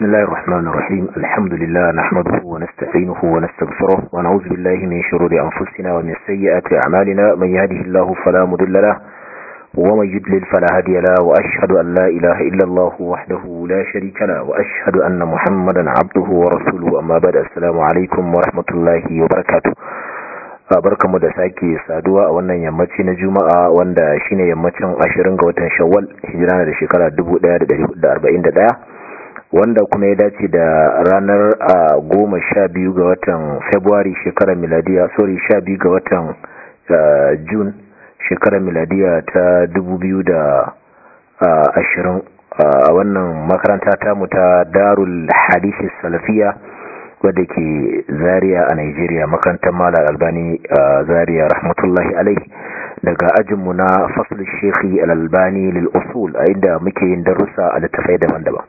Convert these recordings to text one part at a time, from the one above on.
بسم الله الرحمن الرحيم الحمد لله نحمده ونستعينه ونستغفره ونعوذ بالله من شرور أنفسنا ومن سيئات أعمالنا من يهده الله فلا مضل له ومن يضلل فلا هادي له وأشهد أن لا إله إلا الله وحده لا شريك له وأشهد أن محمدا عبده ورسوله أما بعد السلام عليكم ورحمة الله وبركاته barkamu da sake saduwa a wannan yammaci na juma'a wanda shine yammacin 20 ga watan shawwal hijira da shekara 1441 wanda kuma ya dace da ranar goma sha biyu ga watan february shekarar miladiya sorry sha biyu ga watan june shekarar miladiya ta 2020 a wannan makaranta tamu ta darul hadisi salafiya wadda ke zaria a nigeria makarantar malar albani a zaria rahmatullahi alai daga ajinmu na fasul shekhi al'albani lil'usul a inda muke yin darussa a littafai daban-daban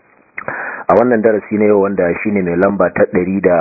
a wannan darasi na yau wanda shine mai lamba ta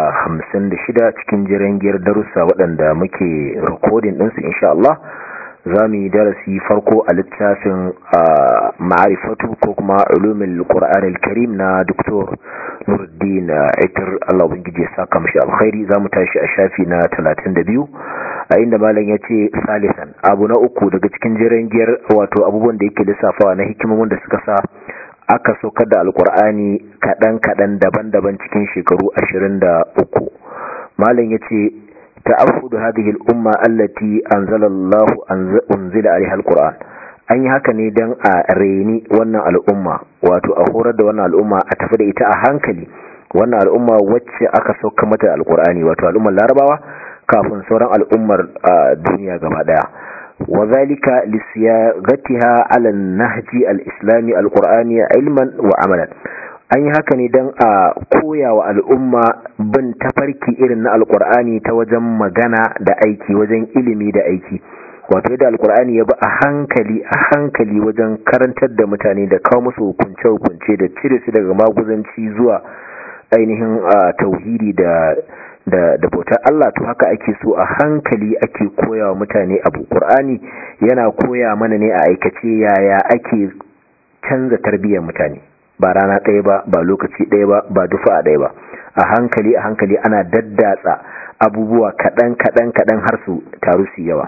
156 cikin jirangiyar darussa waɗanda muke rikodin ɗinsu insha Allah za mu yi darasi farko a littafin ma'arifatu ko kuma ulumin ƙura'ar karim na doktor nuruddin itir Allah ubangiji ya saka mashi alkhairi za mu tashi a shafi na 32 a inda malam ya ce salisan abu na uku daga cikin jirangiyar wato abubuwan da yake lissafawa na hikimomin da suka sa aka saukar da alkur'ani kaɗan-kaɗan daban-daban cikin shekaru ashirin da uku malam ya ce ta'afudu hadhihi al-umma allati anzalallahu unzila alaiha al-qur'an an yi haka ne dan a reni wannan al'umma wato a horar da wannan al'umma a tafi da ita a hankali wannan al'umma wacce aka sauka mata alkur'ani wato al'ummar larabawa kafin sauran al'ummar duniya gaba daya وذلك لصياغتها على النهج الإسلامي القرآني علما وعملا an yi haka ne don a koya wa al'umma bin tafarki irin na alkur'ani ta wajen magana da aiki wajen ilimi da aiki wato yadda alkur'ani ya bi a hankali a hankali wajen karantar da mutane da kawo musu hukunce-hukunce da cire su daga maguzanci zuwa ainihin tauhidi da da da bautar Allah to haka ake so a hankali ake koya wa mutane abu Qur'ani yana koya mana ne a aikace yaya ake canza tarbiyyar mutane ba rana ɗaya ba ba lokaci ɗaya ba ba dufa a ɗaya ba a hankali a hankali ana daddatsa abubuwa kaɗan kaɗan kaɗan har su taru su yawa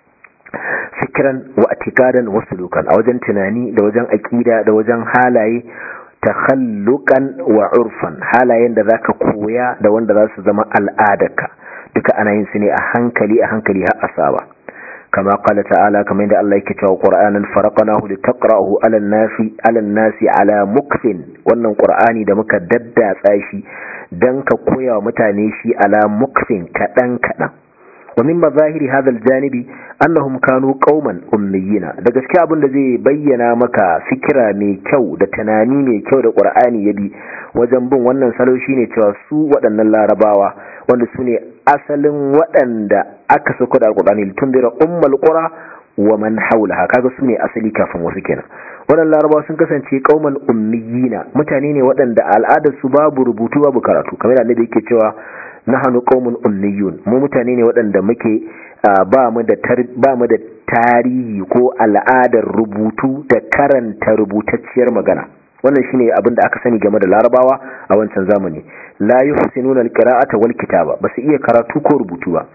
fikiran wa atikadan wasu lukan a wajen tunani da wajen aƙida da wajen halaye takhallukan wa urfan halayen da zaka koya da wanda za su zama al'adarka duka ana yin su ne a hankali a hankali har asaba kama qala ta'ala kamar yadda Allah yake cewa Qur'anan faraqnahu litaqra'ahu 'ala an-nasi 'ala an-nasi 'ala mukfin wannan Qur'ani da muka daddatsa shi dan ka koya wa mutane shi 'ala mukfin kadan kadan wa min mazahiri hadha al-janibi annahum kanu qauman ummiyina da gaskiya abin da zai bayyana maka fikira mai kyau da tunani mai kyau da qur'ani ya bi wajen bin wannan salo shine cewa su waɗannan larabawa wanda su ne asalin waɗanda aka sako da alqur'ani tundira ummul qura wa man hawlaha kaga su ne asali kafin wasu kenan waɗannan larabawa sun kasance qauman ummiyina mutane ne waɗanda al'adar su babu rubutu babu karatu kamar da annabi yake cewa nahanu qaumun ummiyun mu mutane ne waɗanda muke ba mu da ba mu da tarihi ko al'adar rubutu da karanta rubutacciyar magana wannan shine abin da aka sani game da larabawa a wancan zamani la yuhsinuna alqira'ata wal kitaba basu iya karatu ko rubutu ba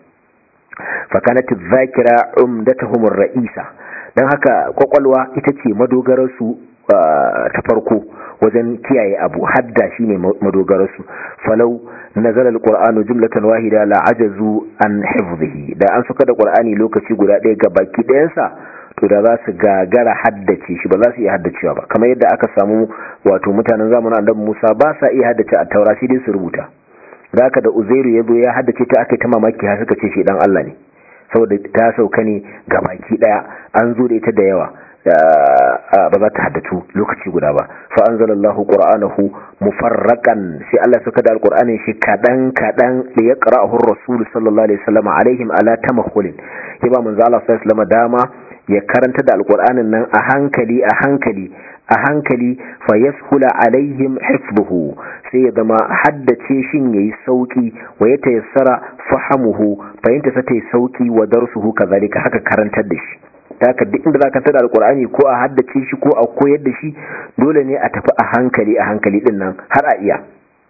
fa kanat adh-dhakira umdatuhum ar-ra'isa dan haka kwakwalwa ita ce madogarar su ta farko wajen kiyaye abu hadda shine madogararsu falau nazala alqur'anu jumlatan wahida la ajazu an hifdhihi da an suka da qur'ani lokaci guda ɗaya ga baki ɗayansa to da za su gagara haddace shi ba za su iya haddacewa ba kamar yadda aka samu wato mutanen zamanin annabi Musa ba sa iya haddace a taura sai dai su rubuta da haka da Uzairu ya zo ya haddace ta aka ta mamaki har suka ce shi dan Allah ne saboda ta sauka ne ga baki ɗaya an zo da ita da yawa ba za ta haddatu lokaci guda ba fa anzalallahu qur'anahu mufarraqan sai Allah suka da alqur'anin shi kadan kadan da ya qara'ahu ar-rasul sallallahu alaihi wasallam alaihim ala tamakhulin ya ba manzo Allah sallallahu alaihi wasallam dama ya karanta da alqur'anin nan a hankali a hankali a hankali fa yashula alaihim hifdhuhu sai ya zama haddace shin yayi sauki wa ya tayassara fahamuhu fahimta sa tayi sauki wa darsuhu kazalika haka karantar da shi ta ka duk inda zaka tada alqur'ani ko a haddace shi ko a koyar da shi dole ne a tafi a hankali a hankali din nan har a iya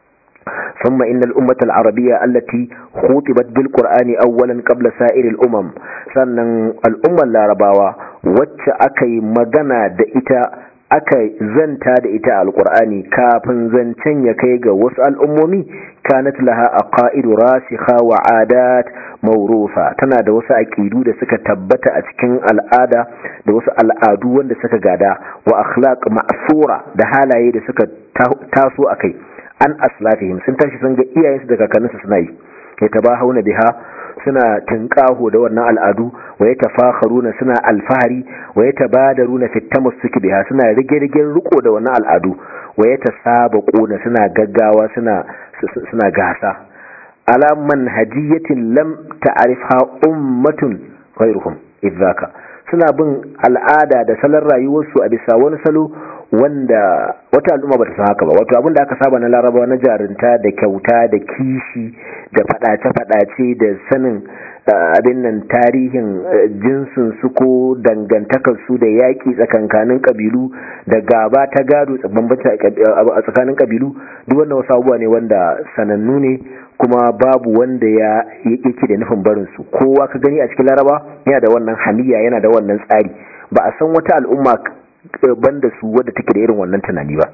ثم إن الأمة العربية التي خطبت بالقرآن أولا قبل سائر الأمم sannan al'ummar larabawa wacce aka yi magana da ita aka zanta da ita alkur'ani kafin zancen ya kai ga wasu al'ummomi kanat laha aqaidu rasikha wa adat mawrufa tana da wasu aqidu da suka tabbata a cikin al'ada da wasu al'adu wanda suka gada wa akhlaq ma'sura da halaye da suka taso akai an aslafihim sun tashi sun ga iyayensu da kakanninsu suna yi ya tabahuna biha suna tinkaho da wannan al'adu wa ya tafakharuna suna alfahari wa ya tabadaruna fi tamassuki biha suna rige-rigen riko da wannan al'adu wa ya tasabaquna suna gaggawa suna suna gasa ala manhajiyatin lam ta'rifha ummatun ghayruhum idzaka suna bin al'ada da salon rayuwarsu a bisa wani salo wanda wata al'umma bata san haka ba wato abin da aka saba na larabawa na jarinta da kyauta da kishi da fadace-fadace da sanin abin nan tarihin jinsin su ko dangantakar su da yaƙi tsakankanin kabilu da gaba ta gado a tsakanin kabilu duk wannan wasu abubuwa ne wanda sanannu ne kuma babu wanda ya yake da nufin barin su kowa ka gani a cikin laraba yana da wannan hamiya yana da wannan tsari ba a san wata al'umma banda su wadda take da irin wannan tunani ba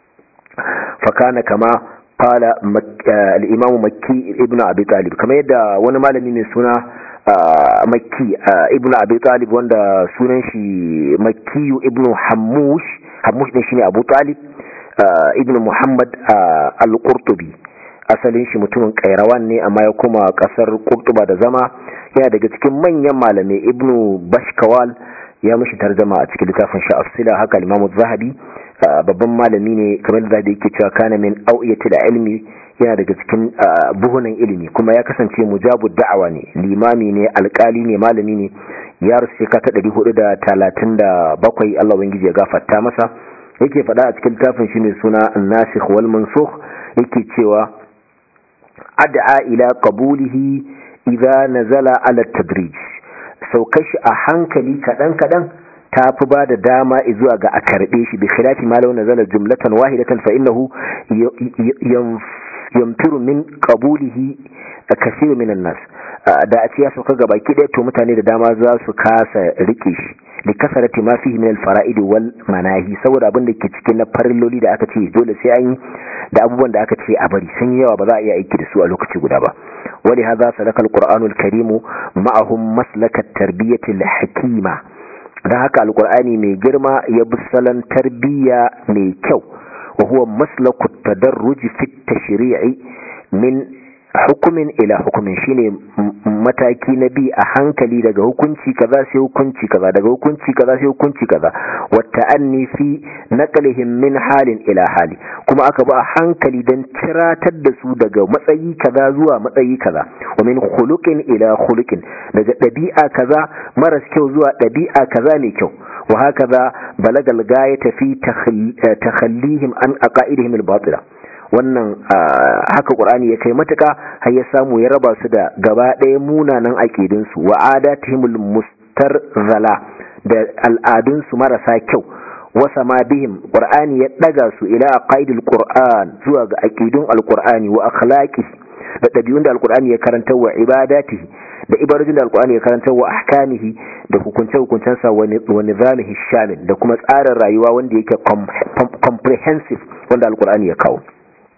fakana kama qala al-imam makki ibn abi talib kamar yadda wani malami mai suna makki ibn abi talib wanda sunan shi makki ibn hammush hammush din shine abu talib ibn muhammad al-qurtubi asalin shi mutumin kairawan ne amma ya kuma kasar qurtuba da zama yana daga cikin manyan malamai ibn bashkawal ya mishi tarjama a cikin littafin shi asila haka limamu zahabi babban malami ne kamar da zahabi yake cewa kana min au'iyati da ilmi yana daga cikin buhunan ilimi kuma ya kasance mujabu da'awa ne limami ne alkali ne malami ne ya rusu shekara ta ɗari hudu da talatin da bakwai allah ubangiji ya gafarta masa yake faɗa a cikin littafin shi mai suna nasikh wal mansukh yake cewa ad'a ila qabulihi idza nazala ala tadrij saukar shi a hankali kaɗan-kaɗan ta fi ba da dama zuwa ga a karɓe shi bi khilafi ma launa zala jumlatan wahidatan fa innahu yamturu min qabulihi kasiru minan nas da a ce ya sauka ga baki ɗaya to mutane da dama za su kasa rike shi da kasarati ma fihi min al-fara'id wal manahi saboda abin da ke cikin na farilloli da aka ce dole sai an yi da abubuwan da aka ce a bari sun yawa ba za a iya aiki da su a lokaci guda ba wali hadha salaka al-qur'anu al-karim ma'ahum maslaka at-tarbiyati al-hakima dan haka al-qur'ani mai girma ya bi salon tarbiyya mai kyau wa huwa maslaku at-tadarruj fi at-tashri'i min hukumin ila hukumin shine mataki na bi a hankali daga hukunci kaza sai hukunci kaza daga hukunci kaza sai hukunci kaza wata anni fi naqlihim min halin ila hali kuma aka ba a hankali dan ciratar da su daga matsayi kaza zuwa matsayi kaza wa min khuluqin ila khuluqin daga dabi'a kaza maras kyau zuwa dabi'a kaza mai kyau wa hakaza balagal gayata fi takhallihim an aqaidihim al-batila wannan haka qur'ani ya kai matuka har ya samu ya raba su da gaba ɗaya munanan aqidun su wa adatihimul mustarzala da al'adun su marasa kyau wa sama bihim qur'ani ya daga su ila aqaidil qur'an zuwa ga aqidun alqur'ani wa akhlaqi da dabi'un da alqur'ani ya karanta wa ibadatihi da ibarajin da alqur'ani ya karanta wa ahkamihi da hukunce hukuncensa wa nizamihi shamil da kuma tsarin rayuwa wanda yake comprehensive wanda alqur'ani ya kawo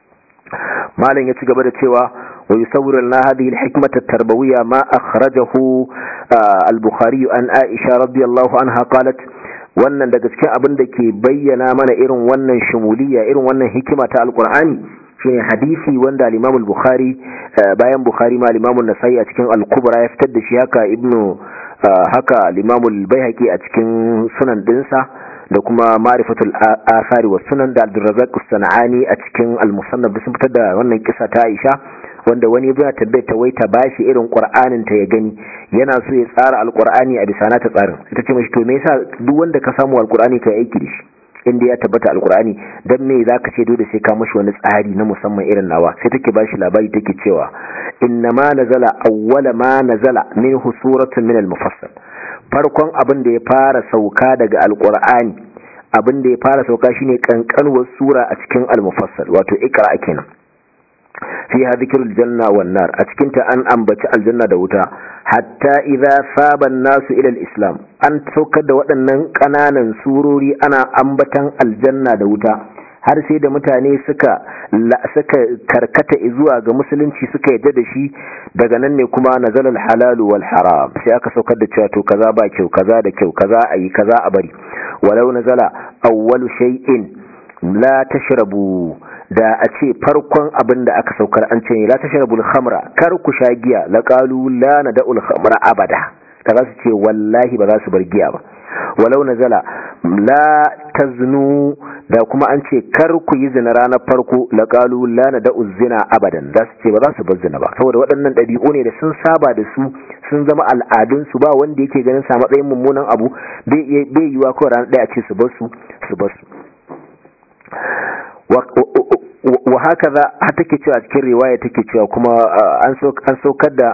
malam ya ci gaba da cewa wa yusawwiru lana hadhihi al-hikmah at-tarbawiyya ma akhrajahu al-bukhari an aisha radiyallahu anha qalat wannan daga cikin abin da ke bayyana mana irin wannan shumuliyya irin wannan hikima ta alqur'ani shine hadisi wanda al-imam al-bukhari bayan bukhari ma al-imam an-nasai a cikin al-kubra ya fitar da shi haka ibnu haka al-imam al-baihaqi a cikin sunan dinsa da kuma marifatul asari wa sunan da abdurrazak sana'ani a cikin al-musannaf sun fitar da wannan kisa ta Aisha wanda wani yana tabbai ta wai ta bashi irin qur'anin ta ya gani yana so ya tsara al-qur'ani a bisa na ta tsarin ita ce mashi to me yasa duk wanda ka samu al-qur'ani ka aiki da shi inda ya tabbata al-qur'ani dan me zaka ce dole sai ka mashi wani tsari na musamman irin nawa sai take bashi labari take cewa inna ma nazala awwala ma nazala minhu suratun min al-mufassal farkon abin da ya fara sauka daga alqur'ani abin da ya fara sauka shine kankanuwar sura a cikin al-mufassal wato iqra kenan fiha dhikrul janna wan nar a cikin ta an ambaci aljanna da wuta hatta idza saba nasu ila al-islam an saukar da waɗannan ƙananan surori ana ambatan aljanna da wuta har sai da mutane suka suka karkata zuwa ga musulunci suka yadda da shi daga nan ne kuma nazala al-halal wal haram sai aka saukar da cewa to kaza ba kyau kaza da kyau kaza ayi kaza a bari walau nazala awwalu shay'in la tashrabu da a ce farkon abin da aka saukar an ce la tashrabul khamra kar ku sha giya la qalu la nad'ul khamra abada da za su ce wallahi ba za su bar giya ba walau nazala la taznu da kuma an ce kar ku yi zina ranar farko la qalu la nad'uz zina abadan za su ce ba za su bar zina ba saboda waɗannan ɗabi'u ne da sun saba da su sun zama al'adun su ba wanda yake ganin sa matsayin mummunan abu bai yiwa kawai ranar ɗaya a ce su bar su su bar su wa haka za a take cewa cikin riwaya take cewa kuma an saukar da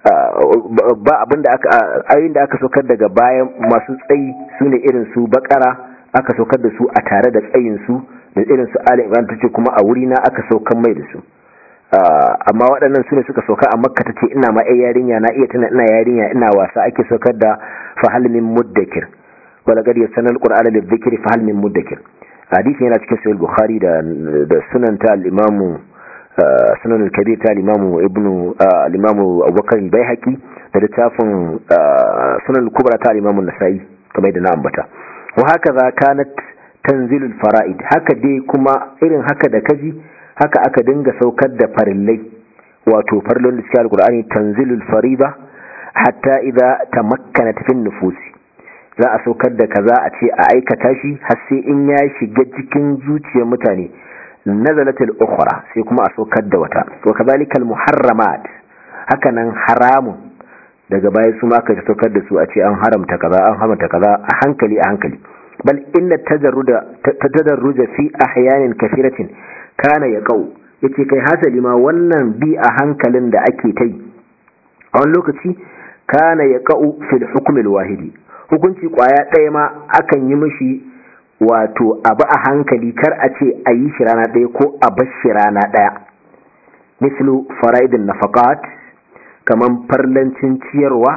ba abin da aka ayoyin da aka saukar daga bayan masu tsayi su ne irin su bakara aka saukar da su a tare da tsayin su da irin su ali imran tace kuma a wuri na aka saukar mai da su amma waɗannan su ne suka sauka a makka tace ina ma yarinya na iya tana ina yarinya ina wasa ake saukar da fahal min muddakir wala qad yasanal qur'ana lidhikri fahal min muddakir hadisi yana cikin sahih bukhari da da sunan ta al-imamu sunan al-kabir ta al-imamu ibnu al-imamu abubakar al-baihaqi da littafin sunan al-kubra ta al-imamu nasai kamar da na ambata wa haka za kanat tanzilul fara'id haka dai kuma irin haka da kaji haka aka dinga saukar da farillai wato farlon da cikin al-qur'ani tanzilul fariba hatta idza tamakkanat fi nufusi za a saukar da kaza a ce a aikata shi har sai in ya shiga cikin zuciyar mutane nazalatul ukhra sai kuma a saukar da wata wa kadhalikal muharramat hakanan haramun daga baya su ma ka saukar da su a ce an haramta kaza an haramta kaza a hankali a hankali bal inna tajarruda tadarruja fi ahyanin kathiratin kana yaqau yace kai hasali ma wannan bi a hankalin da ake tai a wani lokaci kana yaqau fil hukm wahidi hukunci kwaya ɗaya ma akan yi mishi wato abu a hankali kar a ce a yi shi rana ɗaya ko a bar shi rana ɗaya mislu fara'idin nafaqat kaman farlancin ciyarwa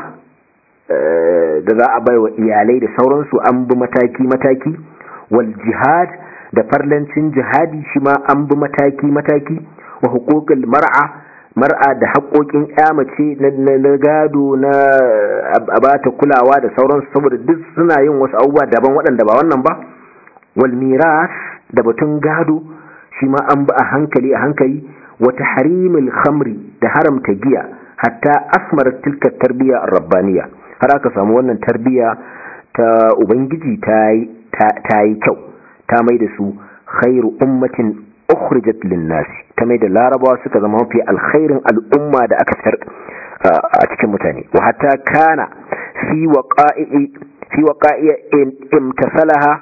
da za a bai wa iyalai da sauransu an bi mataki-mataki wal jihad da farlancin jihadi shi ma an bi mataki-mataki wa hukukul mar'a mar'a da haƙoƙin mace na gado na abata kulawa da sauransu saboda duk suna yin wasu abubuwa daban waɗanda ba wannan ba wal miras da batun gado shi ma an bi a hankali a hankali wata harimul khamri da haramta giya hatta asmar tilka tarbiyya rabbaniya har aka samu wannan tarbiyya ta ubangiji ta yi kyau ta mai da su khairu ummatin ukhrijat lin-nasi ta mai da larabawa suka zama mafi alkhairin al'umma da aka fitar a cikin mutane wa hatta kana fi waqa'i fi waqa'i imtasalaha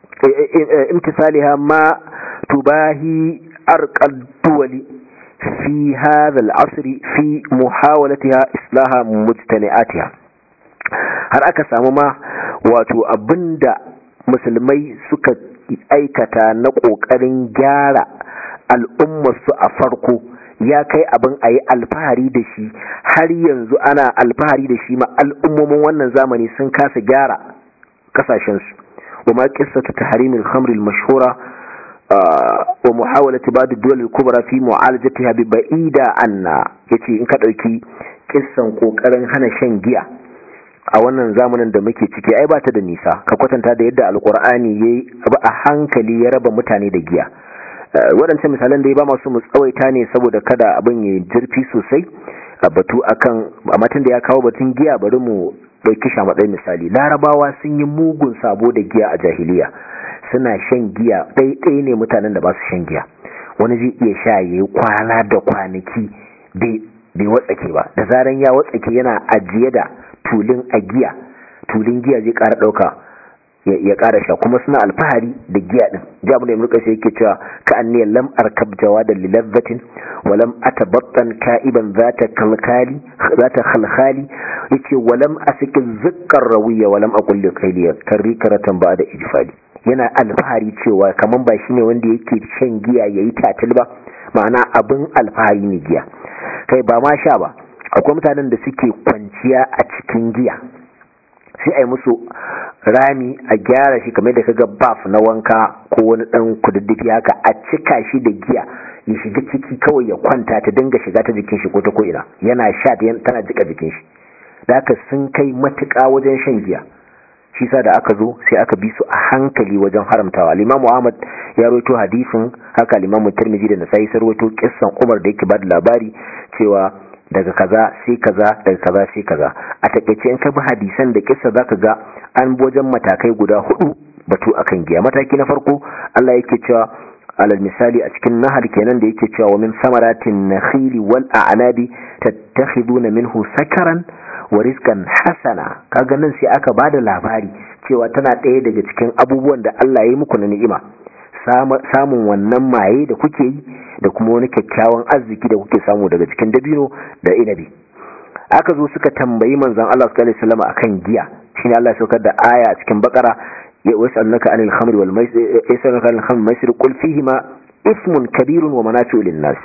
imtisaliha ma tubahi arqal duwali في هذا العصر في محاولتها إصلاح مجتمعاتها har aka samu ma wato abinda musulmai suka aikata na ƙoƙarin gyara al'ummarsu a farko ya kai abin a yi alfahari da shi har yanzu ana alfahari da shi ma al'ummomin wannan zamani sun kasa gyara ƙasashensu wa ma ƙissatu ta harimin hamril mashhura wa muhawalati ba'd ad-dawla al-kubra fi mu'alajatiha bi ba'ida anna yace in ka dauki kissan kokarin hana shan giya a wannan zamanin da muke ciki ai ba ta da nisa ka kwatanta da yadda alqur'ani yayi abu a hankali ya raba mutane da giya waɗancan misalan da ya ba masu mu tsawaita ne saboda kada abin ya jirfi sosai a batu akan a matan da ya kawo batun giya bari mu ɗauki shi a matsayin misali larabawa sun yi mugun sabo da giya a jahiliya suna shan giya ɗaiɗai ne mutanen da ba su shan giya wani zai iya sha ya yi kwana da kwanaki bai watsake ba da zaran ya watsake yana ajiye da tulin a giya tulin giya zai ƙara ɗauka ya ƙara sha kuma suna alfahari da giya ɗin ji abin da ya mulka sai yake cewa ka an ne lam arkab jawa da lilazzatin walam atabattan ka'iban zata kalkali zata khalkhali yace walam asiki zikkar rawiya walam aqul li qayliya karrikaratan ba'da ijfali yana alfahari cewa kaman ba shine wanda yake shan giya yayi tatil ba ma'ana abin alfahari ne giya kai ba ma sha ba akwai mutanen da suke kwanciya a cikin giya sai a yi musu rami a gyara shi kamar da kaga baf na wanka ko wani dan kududdufi haka a cika shi da giya ya shiga ciki kawai ya kwanta ta dinga shiga ta jikin shi ko ta ko'ina yana sha tana jika jikin shi da haka sun kai matuƙa wajen shan giya shi sa da aka zo sai aka bi su a hankali wajen haramtawa limamu ahmad ya rawaito hadisin haka limamu tirmidhi da nasai sai rawaito kissan umar da yake ba da labari cewa daga kaza sai kaza daga kaza sai kaza a takeice in ka bi hadisan da kissa zaka ga an wajen matakai guda hudu batu akan giya mataki na farko Allah yake cewa alal misali a cikin nahar kenan da yake cewa wa min samaratin nakhili wal a'nabi tattakhiduna minhu sakaran wa rizqan hasana kaga nan sai aka bada labari cewa tana ɗaya daga cikin abubuwan da Allah ya yi muku na ni'ima samun wannan maye da kuke yi da kuma wani kyakkyawan arziki da kuke samu daga cikin dabino da inabi aka zo suka tambayi manzon Allah sallallahu alaihi wasallam akan giya shine Allah ya saukar da aya a cikin bakara ya wasalnaka anil khamr wal maisir yasalunaka anil khamr maisir qul fihi ma ismun kabirun wa manafi'u lin nas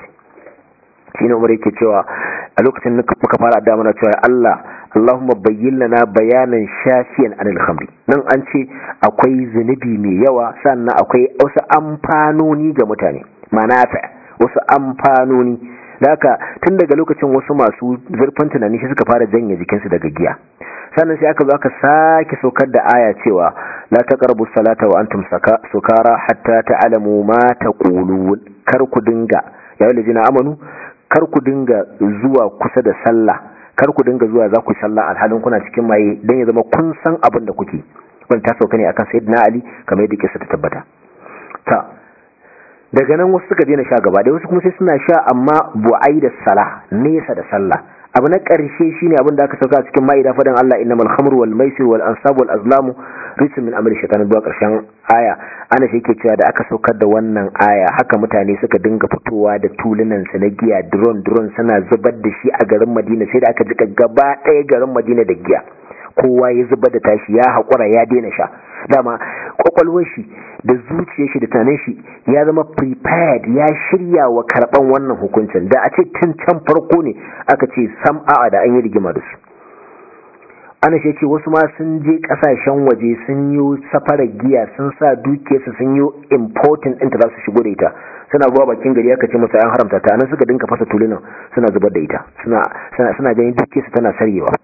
shine umar yake cewa a lokacin da muka fara addu'a mana cewa Allah Allahumma bayyin lana bayanan shafiyan anil khamri nan an ce akwai zunubi mai yawa sannan akwai wasu amfanoni ga mutane manafa wasu amfanoni haka tun daga lokacin wasu masu zurfin tunani shi suka fara janye jikinsu daga giya sannan sai aka zo aka sake saukar da aya cewa la taqrabu salata wa antum sukara hatta ta'lamu ma taqulun kar ku dinga ya yi amanu kar ku dinga zuwa kusa da sallah kar ku dinga zuwa za ku sallah alhalin kuna cikin maye don ya zama kun san abin da kuke wani ta sauka ne akan sayyidina ali kamar yadda kisa ta tabbata ta daga nan wasu suka daina sha gaba da wasu kuma sai suna sha amma bu'ai da sala nesa da sallah abu na ƙarshe shine abin da aka sauka a cikin ma'ida fadan Allah innamal khamru wal maisir wal ansab wal azlamu rijsun min amali shaitan zuwa ƙarshen aya ana shi yake cewa da aka saukar da wannan aya haka mutane suka dinga fitowa da tulunan su na giya drone drone suna zubar da shi a garin Madina sai da aka jika gaba ɗaya garin Madina da giya kowa ya zubar da tashi ya haƙura ya daina sha dama kwakwalwar shi da zuciyar shi da tunanin shi ya zama prepared ya shirya wa karɓan wannan hukuncin da a ce tun can farko ne aka ce sam a'a da an yi rigima da su ana shi ce wasu ma sun je kasashen waje sun yi safarar giya sun sa dukiyarsu sun yi important ɗinta za su shigo da ita suna zuwa bakin gari aka ce masa an haramta ta nan suka dinka fasa tulunan suna zubar da ita suna ganin dukiyarsu tana saryewa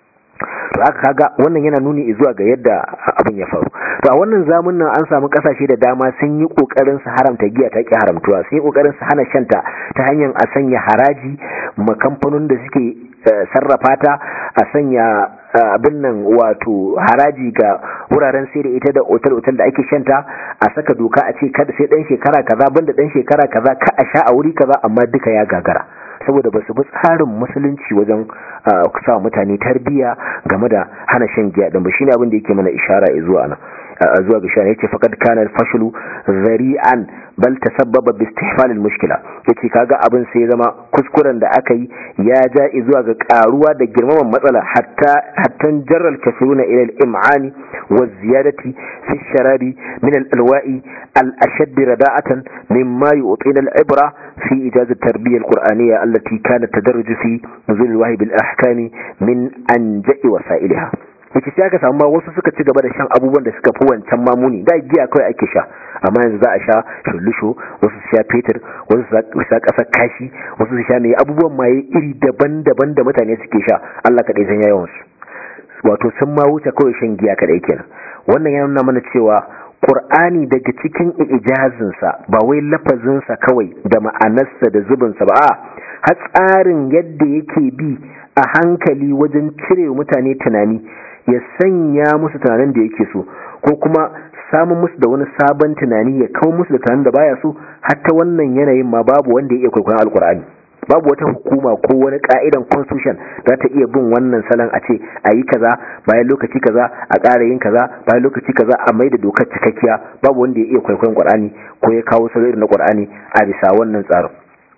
to aka kaga wannan yana nuni zuwa ga yadda abin ya faru to a wannan zamun nan an samu kasashe da dama sun yi kokarin su haramta giya ta ki haramtuwa sun yi kokarin su hana shanta ta hanyar a sanya haraji ma kamfanin da suke sarrafa ta a sanya abin nan wato haraji ga wuraren sai da ita da otal-otal da ake shanta a saka doka a ce kada sai dan shekara kaza banda dan shekara kaza ka a sha a wuri kaza amma duka ya gagara saboda ba su bi tsarin musulunci wajen sa mutane tarbiya game da hana shan giya din ba shine abin da yake mana ishara zuwa nan zuwa ga shani yace faqad kana al-fashlu zari'an bal tasabbaba bi istihfal al-mushkila yace kaga abin sai zama kuskuren da aka yi ya ja zuwa ga karuwa da girmaman matsala hatta hatta jarral kafiruna ila al-im'ani wa ziyadati fi sharabi min al-alwa'i al-ashadd rada'atan mimma yu'tina al-ibra fi ijaz at-tarbiyya al-qur'aniyya allati kanat tadarruju fi nuzul al-wahyi bil ahkami min anja'i wasa'ilha yake sai aka samu wasu suka ci gaba da shan abubuwan da suka fi wancan mamuni da giya kawai ake sha amma yanzu za a sha shullusho wasu su sha fetur wasu su sha ƙasar kashi wasu su sha mai abubuwan maye iri daban-daban da mutane suke sha Allah kaɗai san yawan su wato sun ma wuce kawai shan giya kaɗai kenan wannan ya nuna mana cewa Qur'ani daga cikin ijazinsa ba wai lafazinsa kawai da ma'anarsa da zubinsa ba a har tsarin yadda yake bi a hankali wajen cire mutane tunani ya sanya musu tunanin da yake so ko kuma samun musu da wani sabon tunani ya kawo musu da tunanin da baya so hatta wannan yanayin ma babu wanda ya iya kwaikwayon alkur'ani babu wata hukuma ko wani ka'idan constitution za ta iya bin wannan salon a ce a yi kaza bayan lokaci kaza a ƙara yin kaza bayan lokaci kaza a mai da dokar cikakkiya babu wanda ya iya kwaikwayon qur'ani ko ya kawo salo irin na qur'ani a bisa wannan tsarin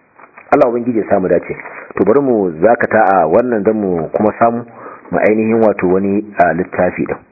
Allah ubangiji ya samu dace to bari mu zakata a wannan dan mu kuma samu mu ainihin wato wani littafi din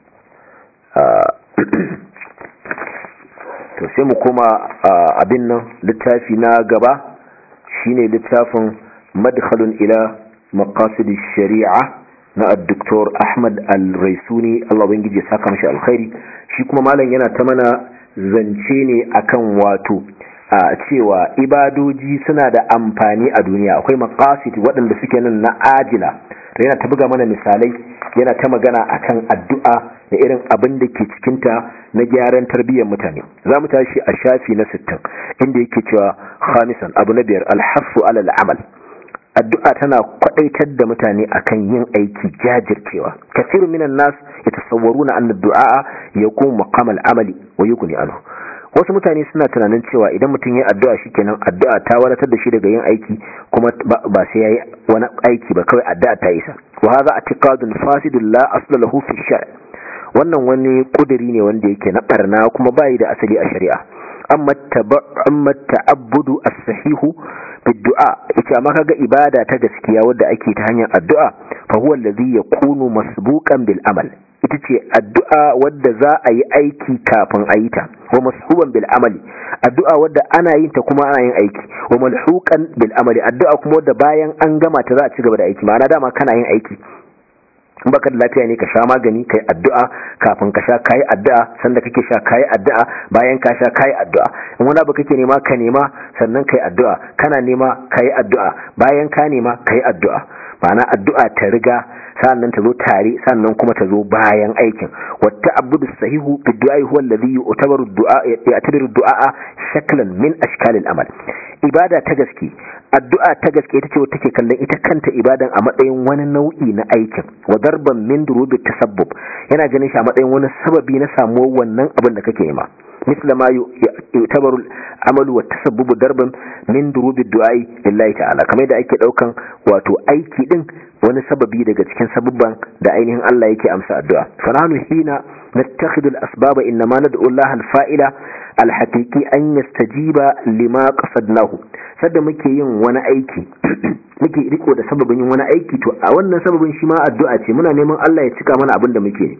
to sai mu koma abin nan littafi na gaba shine littafin madkhalun ila maqasid shari'a na al-doktor Ahmad al-Raisuni Allah ubangiji ya saka mashi alkhairi shi kuma malam yana ta mana zance ne akan wato a cewa ibadoji suna da amfani a duniya akwai maqasid waɗanda suke nan na ajila to yana ta buga mana misalai yana ta magana akan addu'a da irin abin da ke cikinta na gyaran tarbiyyar mutane za mu tashi a shafi na 60 inda yake cewa khamisan abu na biyar alhassu alal amal addu'a tana kwadaitar da mutane akan yin aiki jajircewa kasiru minan nas yatasawwaruna anna du'a yakun maqam al-amali wa yughni anhu wasu mutane suna tunanin cewa idan mutum ya addu'a shikenan addu'a ta wadatar da shi daga yin aiki kuma ba sai yayi wani aiki ba kawai addu'a ta isa wa hadha i'tiqadun fasidun la asla lahu fi shar' wannan wani kudiri ne wanda yake na barna kuma bai da asali a shari'a amma amma ta'abbudu as-sahihu bid-du'a ita amma kaga ibada ta gaskiya wadda ake ta hanyar addu'a fa huwa allazi yakunu masbuqan bil amal ita ce addu'a wadda za a yi aiki kafin a yi ta wa mashuban bil amali addu'a wadda ana yin ta kuma ana yin aiki wa malhuqan bil amali addu'a kuma wadda bayan an gama ta za a ci gaba da aiki ma'ana dama kana yin aiki in baka da lafiya ne ka sha magani kai addu'a kafin ka sha kai addu'a sanda kake sha kai addu'a bayan ka sha kai addu'a in wani abu kake nema ka nema sannan kai addu'a kana nema kai addu'a bayan ka nema kai addu'a ma'ana addu'a ta riga sannan ta zo tare sannan kuma ta zo bayan aikin wata abudu sahihu fi du'a huwa alladhi yu'tabaru du'a ya'tabiru du'a shaklan min ashkalil amal ibada ta gaske addu'a ta gaske ita ce wata take kallon ita kanta ibadan a matsayin wani nau'i na aikin wa darban min durubi tasabbub yana ganin shi a matsayin wani sababi na samuwar wannan abin da kake nema misla ma yutabaru amalu wa tasabbubu darban min durubi du'ai lillahi ta'ala kamar da ake daukan wato aiki din wani sababi daga cikin sababban da ainihin Allah yake amsa addu'a fa nahnu hina nattakhidul asbaba inma nad'u Allah al-fa'ila al-haqiqi an yastajiba lima qasadnahu sadda muke yin wani aiki muke riko da sababin yin wani aiki to a wannan sababin shi ma addu'a ce muna neman Allah ya cika mana abin da muke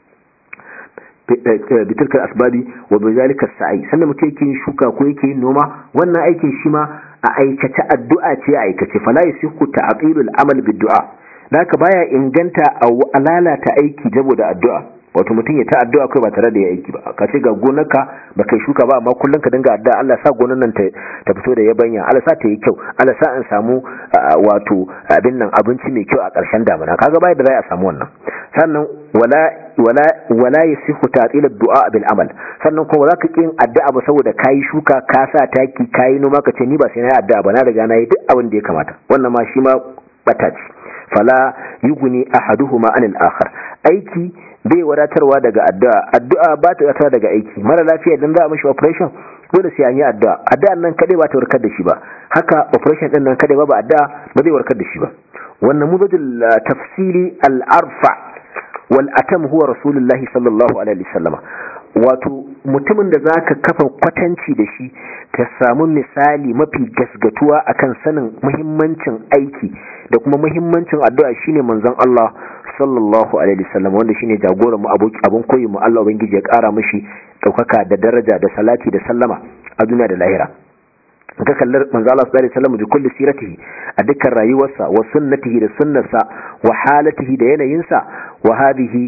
bitilkar asbabi wa bizalika sa'i sannan mutum yake yin shuka ko yake yin noma wannan aikin shi ma a aikace addu'a ce a aikace fala yasihu ta'tilul amal biddu'a naka baya inganta a lalata aiki saboda addu'a wato mutum ya ta addu'a kai ba tare da ya aiki ba ka ce ga gonarka ba kai shuka ba amma kullum ka dinga addu'a Allah sa gonar nan ta fito da yabanya Allah sa ta yi kyau Allah sa in samu wato abin nan abinci mai kyau a ƙarshen damina kaga bai da za a samu wannan sannan wala wala wala yasihu ta'til ad-du'a bil amal sannan kuma zaka kin addu'a ba saboda kai shuka ka sa taki kai noma ka ce ni ba sai na addu'a ba na riga na yi duk abin da ya kamata wannan ma shi ma bata ce fala yuguni ahaduhuma anil akhar aiki bai wadatarwa daga addu'a addu'a ba ta wadatarwa daga aiki mara lafiya idan za a mishi operation dole sai an yi addu'a addu'an nan kadai ba ta warkar da shi ba haka operation din nan kadai ba ba addu'a ba zai warkar da shi ba wannan mudajul tafsili al-arfa wal atam huwa rasulullahi sallallahu alaihi wasallama wato mutumin da zaka kafa kwatanci da shi ka samu misali mafi gasgatuwa akan sanin muhimmancin aiki da kuma muhimmancin addu'a shine manzon Allah sallallahu alaihi wasallam wanda shine jagoran mu abun koyi mu Allah ubangiji ya kara mishi daukaka da daraja da salati da sallama a duniya da lahira ka kallar manzo Allah sallallahu alaihi wasallam bi kulli siratihi a dukkan rayuwarsa wa sunnatihi da sunnarsa wa halatihi da yanayinsa wa hadhihi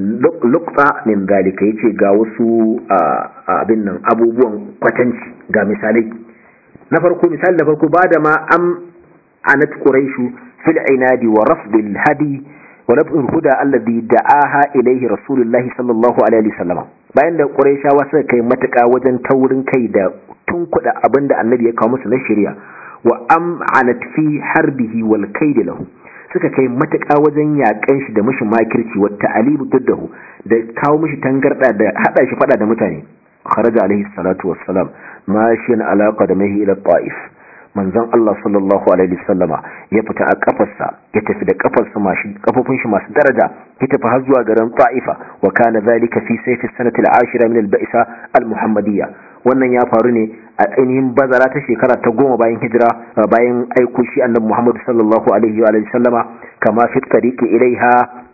luqta min dalika yace ga wasu abin nan abubuwan kwatanci ga misalai na farko misali na farko bada ma am anat quraishu fil inadi wa rafdil hadi wa nab'ul huda alladhi da'aha ilayhi rasulullahi sallallahu alaihi wasallam bayan da quraishawa suka kai matuƙa wajen taurin kai da tunkuda abinda annabi ya kawo musu na shari'a wa am anat fi harbihi wal kaid lahu suka kai matuƙa wajen yaƙan shi da mishi makirci wa ta'alibu tuddahu da kawo mishi tangarda da hada shi fada da mutane kharaja alaihi salatu wassalam mashiyan alaqa da mahi ila ta'if manzon Allah sallallahu alaihi wasallama ya fita a kafarsa ya tafi da kafarsa mashi kafofin shi masu daraja ya tafi har zuwa garin ta'ifa wa kana zalika fi sayfi sanati al-ashira min al-ba'sa al-muhammadiyya wannan ya faru ne a ainihin bazara ta shekara ta goma bayan hijira bayan aiko shi annabi Muhammad sallallahu alaihi wa sallama kama fi tariqi ilaiha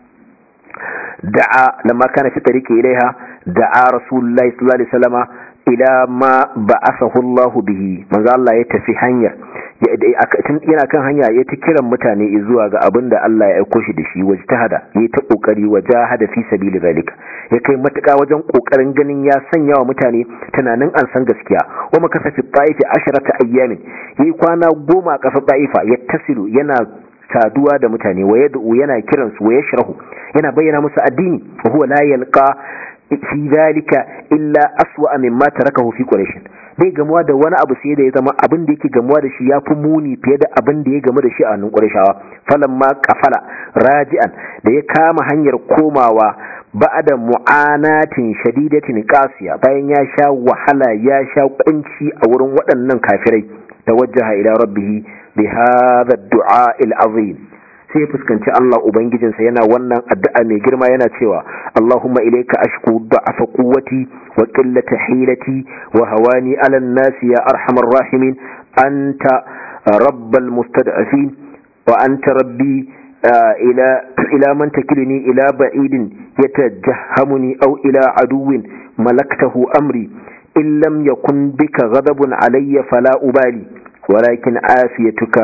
da'a lamma kana fi tariqi ilaiha da'a rasulullahi sallallahu alaihi wasallama ila ma ba'athahu Allah bihi manzo Allah ya tafi hanya yana kan hanya ya ta kiran mutane zuwa ga abin da Allah ya aiko shi da shi wajtahada ya ta kokari wajahada fi sabili zalika ya kai matuka wajen kokarin ganin ya sanya wa mutane tunanin an san gaskiya wa makasa fi ta'ifi asharata ayyamin yi kwana goma a kasar ta'ifa ya tasiru yana saduwa da mutane wa yad'u yana kiransu wa yashrahu yana bayyana musu addini wa huwa la yalqa fi zalika illa aswa mimma tarakahu fi quraish bai gamuwa da wani abu sai da ya zama abin da yake gamuwa da shi yafi muni fiye da abin da ya gamu da shi a hannun qurayshawa falamma qafala raji'an da ya kama hanyar komawa ba'da mu'anatin shadidatin qasiya bayan ya sha wahala ya sha kunci a wurin waɗannan kafirai tawajjaha ila rabbih bi hadha ad-du'a al-azim sai ya fuskanci Allah Ubangijinsa yana wannan addu'a mai girma yana cewa Allahumma ilaika ashku da'afa quwwati wa qillata hilati wa hawani 'ala an-nasi ya arhamar rahimin anta rabbal mustad'afin wa anta rabbi ila ila man takilni ila ba'idin yatajahhamuni aw ila aduwwin malaktahu amri in lam yakun bika ghadabun alayya fala ubali ولكن عافيتك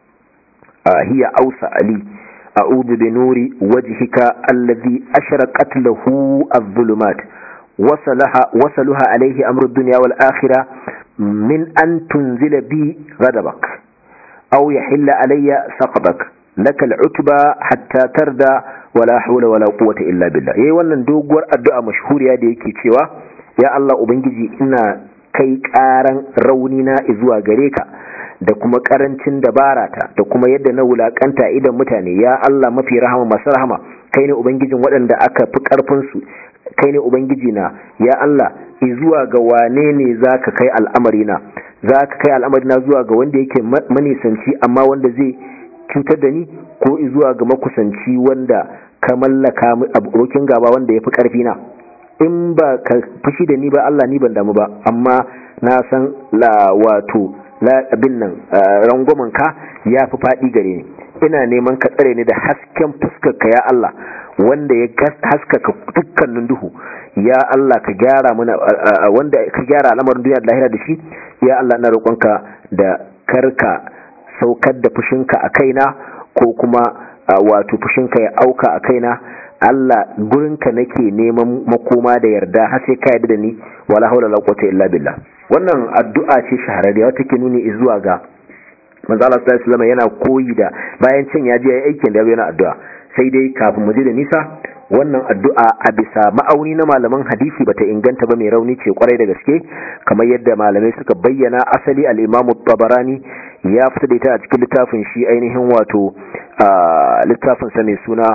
هي أوسع لي أعوذ بنور وجهك الذي أشرقت له الظلمات وصلها, وصلها عليه أمر الدنيا والآخرة من أن تنزل بي غضبك أو يحل علي سقطك لك العتبى حتى تردى ولا حول ولا قوة إلا بالله يي wannan doguwar addu'a mashhuriya da yake cewa ya Allah ubangiji ina kai karan raunina zuwa gare ka da kuma karancin dabarata da kuma yadda na wulakanta idan mutane ya Allah mafi rahama masu rahama kai ne ubangijin waɗanda aka fi karfin su kai ne ubangiji na ya Allah zuwa ga wane ne zaka kai al'amari na zaka kai al'amari na zuwa ga wanda yake manisanci amma wanda zai cutar da ni ko zuwa ga makusanci wanda ka mallaka abokin gaba wanda ya fi karfi na in ba ka fushi da ni ba Allah ni ban damu ba amma na san la wato abin nan rangwamen ka ya fi faɗi gare ni ina neman ka tsare ni da hasken fuskarka ya Allah wanda ya haskaka dukkanin duhu ya Allah ka gyara mana wanda ka gyara al'amarin duniya da lahira da shi ya Allah ina roƙonka da karka saukar da fushinka a kaina ko kuma wato fushinka ya auka a kaina Allah gurinka nake neman makoma da yarda har sai ka yarda da ni wala haula la quwwata illa billah wannan addu'a ce shahararriya wata ke nuni zuwa ga manzo Allah sallallahu alaihi yana koyi da bayan cin ya je aikin da yana addu'a sai dai kafin mu je da nisa wannan addu'a a bisa ma'auni na malaman hadisi bata inganta ba mai rauni ce kwarai da gaske kamar yadda malamai suka bayyana asali al-Imam tabarani ya fita da ita a cikin littafin shi ainihin wato littafin sa mai suna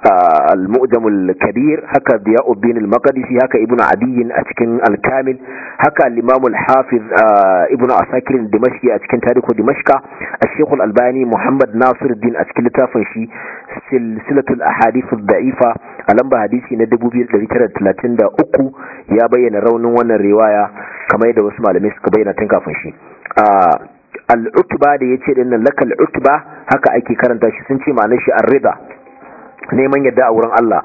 المؤجم الكبير هكا ضياء الدين المقدسي هكا ابن عدي أتكن الكامل هكا الإمام الحافظ ابن عساكر الدمشقي أتكن تاريخ دمشق الشيخ الألباني محمد ناصر الدين أتكن لتافنشي سلسلة الأحاديث الضعيفة ألم حديثي ندبو بير لترى تلاتين دا أكو يا بيان رون وانا الرواية كما يدى واسمع لمسك بيان تنكافنشي al'utba da ya ce dinnan lakal utba haka ake karanta shi sun ce ma'anar shi ar-rida neman yadda a wurin Allah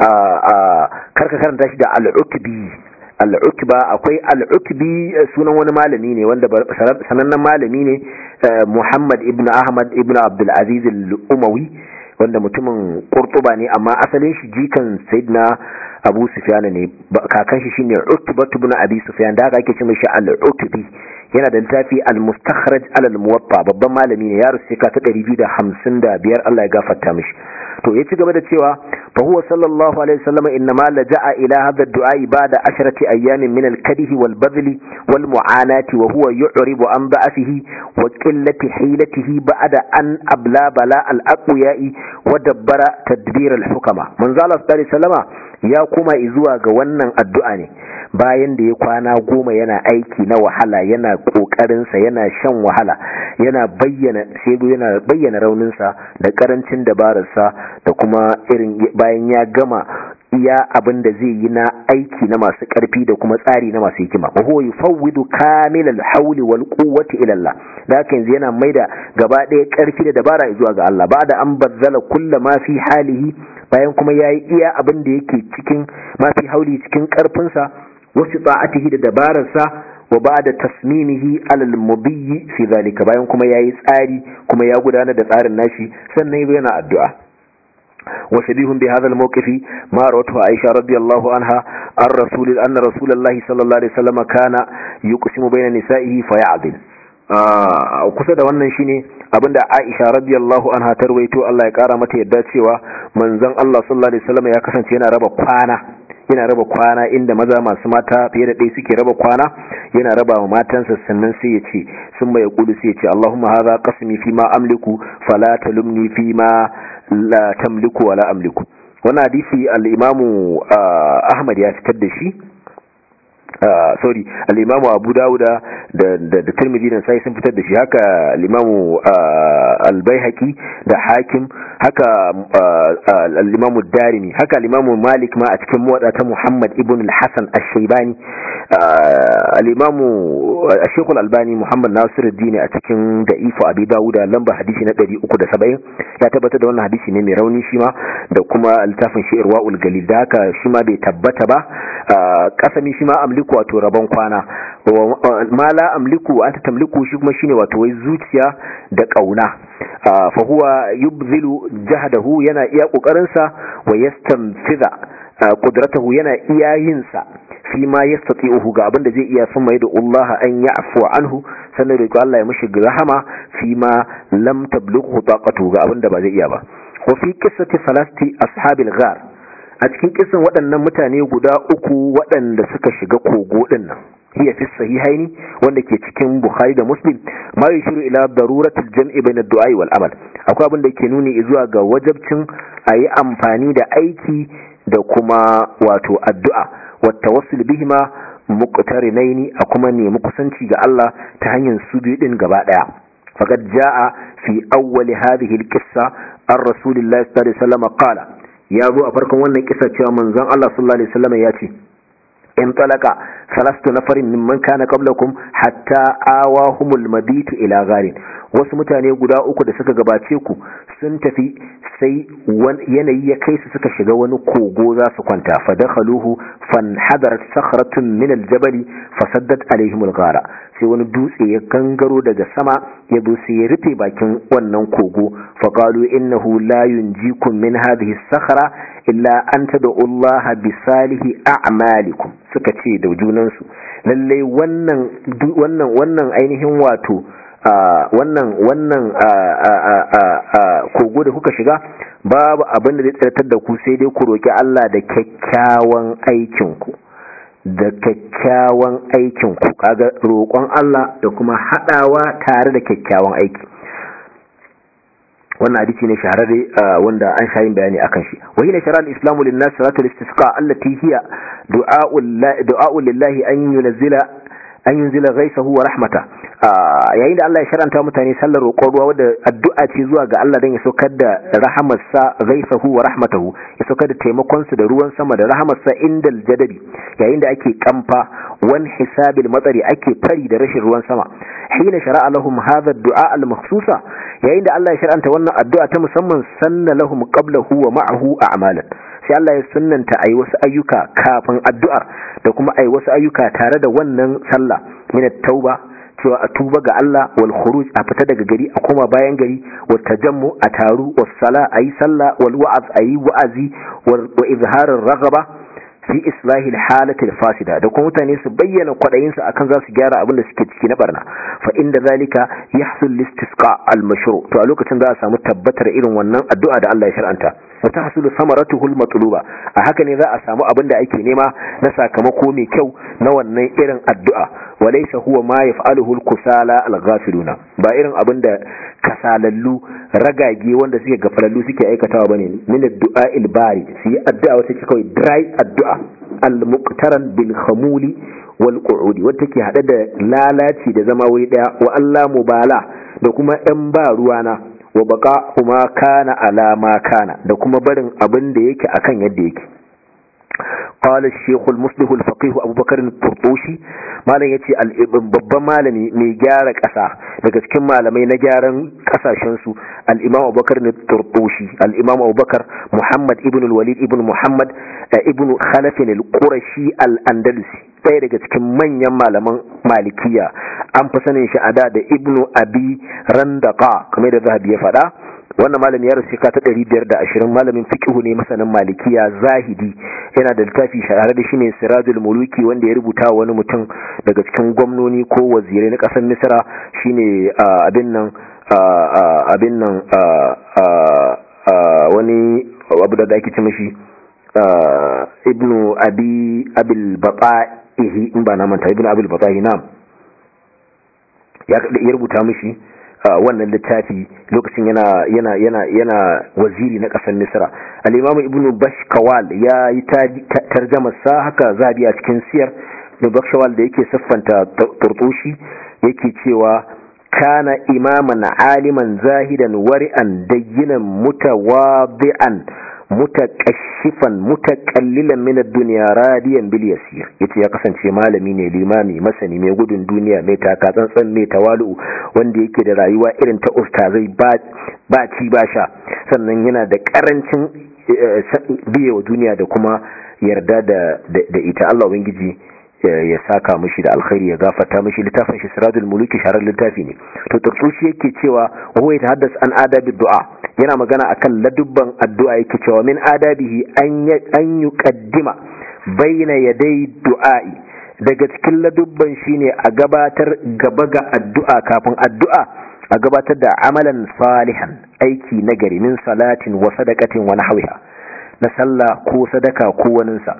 karka karanta shi da al'utbi al'utba akwai al'utbi sunan wani malami ne wanda sanannen malami ne Muhammad ibn Ahmad ibn Abdul Aziz al-Umawi wanda mutumin Qurtuba ne amma asalin shi jikan Sayyidina Abu Sufyan ne kakan shi shine Utba ibn Abi Sufyan da haka ake cewa shi al-Utbi yana da littafi al-Mustakhraj al-Muwatta babban malami ne ya rusu ka ta 255 Allah ya gafarta mishi to ya ci gaba da cewa fa huwa sallallahu alaihi wasallam innama laja'a ila hadha ad-du'a ba'da asharati ayyamin min al-kadhi wal badli wal mu'anati wa huwa yu'ribu an da'afihi wa qillati hilatihi ba'da an abla bala al-aqwiya'i wa dabbara tadbir al-hukama manzo Allah sallallahu alaihi wasallama ya kuma zuwa ga wannan addu'a ne bayan da ya kwana goma yana aiki na wahala yana kokarinsa yana shan wahala yana bayyana sai yana bayyana rauninsa da karancin dabararsa da kuma irin bayan ya gama iya abin da zai yi na aiki na masu ƙarfi da kuma tsari na masu hikima wa huwa yufawwidu kamil al-hawli wal quwwati ila Allah da haka yanzu yana maida gaba ɗaya ƙarfi da dabara zuwa ga Allah ba da an bazzala kullu ma fi halihi bayan kuma yayi iya abin da yake cikin ma fi hauli cikin ƙarfinsa wasu ta'atihi da dabararsa wa ba da tasmimihi alal mudiyyi fi zalika bayan kuma yayi tsari kuma ya gudanar da tsarin nashi sannan yana addu'a وشبيه بهذا الموقف ما روته عائشة رضي الله عنها عن رسول أن رسول الله صلى الله عليه وسلم كان يقسم بين نسائه فيعدل kusa da wannan shine abinda Aisha radiyallahu anha ta rawaito Allah ya kara mata yadda cewa manzon Allah sallallahu alaihi wasallam ya kasance yana raba kwana yana raba kwana inda maza masu mata fiye da ɗaya suke raba kwana yana raba wa matansa sannan sai ya ce sun mai kudu sai ya ce Allahumma hadha qasmi fi ma amliku fala talumni fi ma la tamliku wala amliku wannan hadisi al-imamu Ahmad ya fitar da shi Uh, sorry al-imamu abu dawuda da da, da tirmidhi da sai sun fitar da shi haka al-imamu uh, al-baihaqi da hakim haka uh, al-imamu darimi haka al-imamu malik ma a cikin muwadda ta muhammad ibn al-hasan ash-shaybani al-imamu shaykh al-albani muhammad nasiruddin a cikin da'ifu abi dawuda lamba hadisi na 370 ya tabbatar da wannan hadisi ne mai rauni shi ma da kuma littafin shi'irwaul galil da haka shi ma bai tabbata ba kasami shi ma amliku wato rabon kwana ma la amliku anta tamliku shi kuma shine wato wai zuciya da kauna fa huwa yubzilu jahdahu yana iya kokarin sa wa yastanfiza qudratahu yana iya yin sa fi ma yastati'uhu ga abinda zai iya sun mai da Allah an ya'fu anhu sannan da Allah ya mishi rahama fi ma lam tablughu taqatu ga abinda ba zai iya ba wa fi qissati salasti ashabil ghar a cikin kisan waɗannan mutane guda uku waɗanda suka shiga kogo ɗin nan hiya fi sahihaini wanda ke cikin bukhari da muslim ma yushiru ila daruratul jam'i bayna ad-du'a wal amal akwai abin da ke nuni zuwa ga wajabcin ayi amfani da aiki da kuma wato addu'a wa tawassul bihima muqtarinaini a kuma nemi kusanci ga Allah ta hanyar su biyu din gaba daya faqad jaa fi awwal hadhihi al-qissa ar-rasulillahi sallallahu alaihi wasallam qala ya zo a farkon wannan kisa cewa manzon Allah sallallahu alaihi wasallam ya ce in talaka salastu nafarin mimman kana qablakum hatta awahumul mabitu ila gharin wasu mutane guda uku da suka gabace ku sun tafi sai yanayi ya kai su suka shiga wani kogo za su kwanta fa dakhaluhu fan hadarat sakhratun min aljabali fasaddat alaihim alghara sai wani dutse ya gangaro daga sama ya zo sai ya rufe bakin wannan kogo fa qalu innahu la yunjikum min hadhihi sakhra illa an tad'u Allah bi salihi a'malikum suka ce da junansu lalle wannan wannan wannan ainihin wato wannan wannan kogo da kuka shiga babu abin da zai tsartar da ku sai dai ku roki Allah da kyakkyawan aikinku da kyakkyawan aikinku kaga roƙon Allah da kuma haɗawa tare da kyakkyawan aiki wannan hadisi ne shahararre wanda an sha yin bayani akan shi wa hina shara al-islamu lin-nas salatul istisqa allati hiya du'a'u lillahi an yunzila an yunzila ghaisahu wa rahmata yayin da Allah ya sharanta mutane sallar roƙon ruwa wadda addu'a ce zuwa ga Allah dan ya saukar da rahamarsa ghaisahu wa rahmatahu ya saukar da taimakon su da ruwan sama da rahamarsa indal jadabi yayin da ake kamfa wan hisabil matsari ake fari da rashin ruwan sama hina shara'a lahum hadha ad-du'a al-makhsusa yayin da Allah ya sharanta wannan addu'a ta musamman sanna lahum qablahu wa ma'ahu a'malan sai Allah ya sunnanta ayi wasu ayyuka kafin addu'ar da kuma ayi wasu ayyuka tare da wannan sallah min at-tauba cewa a tuba ga Allah wal khuruj a fita daga gari a koma bayan gari wa tajammu a taru was sala ayi sallah wal wa'az ayi wa'azi wa izharar raghaba fi islahi halati fasida da kuma mutane su bayyana kwadayin su akan za su gyara abin da suke ciki na barna fa inda zalika yahsul listisqa al mashru to a lokacin za a samu tabbatar irin wannan addu'a da Allah ya shar'anta wa tahsulu samaratuhu al matluba a haka ne za a samu abin da ake nema na sakamako mai kyau na wannan irin addu'a walaysa huwa ma yaf'aluhu al kusala al ghafiluna ba irin abin da kasalallu ragage wanda suke gafalallu suke aikatawa bane min addu'a il bari su yi addu'a wata ce kawai dry addu'a al muqtaran bil khamuli wal qu'udi wata ke hade da lalaci da zama wuri daya wa Allah mubala da kuma ɗan ba ruwana wa baka kuma kana alama kana da kuma barin abin da yake akan yadda yake قال الشيخ المصلح الفقيه أبو بكر الطرطوشي malam yace babban malami mai gyara ƙasa daga cikin malamai na gyaran ƙasashen su al-Imam Abubakar ne Turtushi al-Imam Abubakar Muhammad ibn al-Walid ibn Muhammad ibn Khalaf al-Qurashi al-Andalusi ɗaya daga cikin manyan malaman Malikiya an fi sanin shi a da da Ibn Abi Randaqa kamar da Zahabi ya faɗa wannan malami ya rasu ta ɗari biyar da ashirin malamin fiqhu ne masanin malikiya zahidi yana da littafi shahara da shi ne sirajul muluki wanda ya rubuta wani mutum daga cikin gwamnoni ko wazirai na ƙasar misra shine abin nan abin nan wani abu da ake ce mashi ibnu abi abil bata'ihi in ba na manta ibnu abil bata'ihi na ya rubuta mashi wannan littafi lokacin yana yana yana yana waziri na kasar Misra al-Imam Ibn Bashkawal ya yi tarjamar sa haka zabi a cikin siyar Ibn Bashkawal da yake siffanta turtushi yake cewa kana imaman aliman zahidan wari'an dayyinan mutawadi'an mutakashifan mutakallilan min ad-dunya radiyan bil yasir yace ya kasance malami ne limami masani mai gudun duniya mai taka tsantsan mai tawalu wanda yake da rayuwa irin ta ustazai ba ci ba sha sannan yana da karancin biye wa duniya da kuma yarda da da ita Allah ubangiji ya saka mishi da alkhairi ya gafarta mishi littafin shi siradul muluki sharar littafi ne to turtushi yake cewa wa huwa yatahaddas an adabi du'a yana magana akan ladubban addu'a yake cewa min adabihi an an yuqaddima baina yaday du'a'i daga cikin ladubban shine a gabatar gaba ga addu'a kafin addu'a a gabatar da amalan salihan aiki nagari min salatin wa sadaqatin wa nahwiha na sallah ko sadaka ko waninsa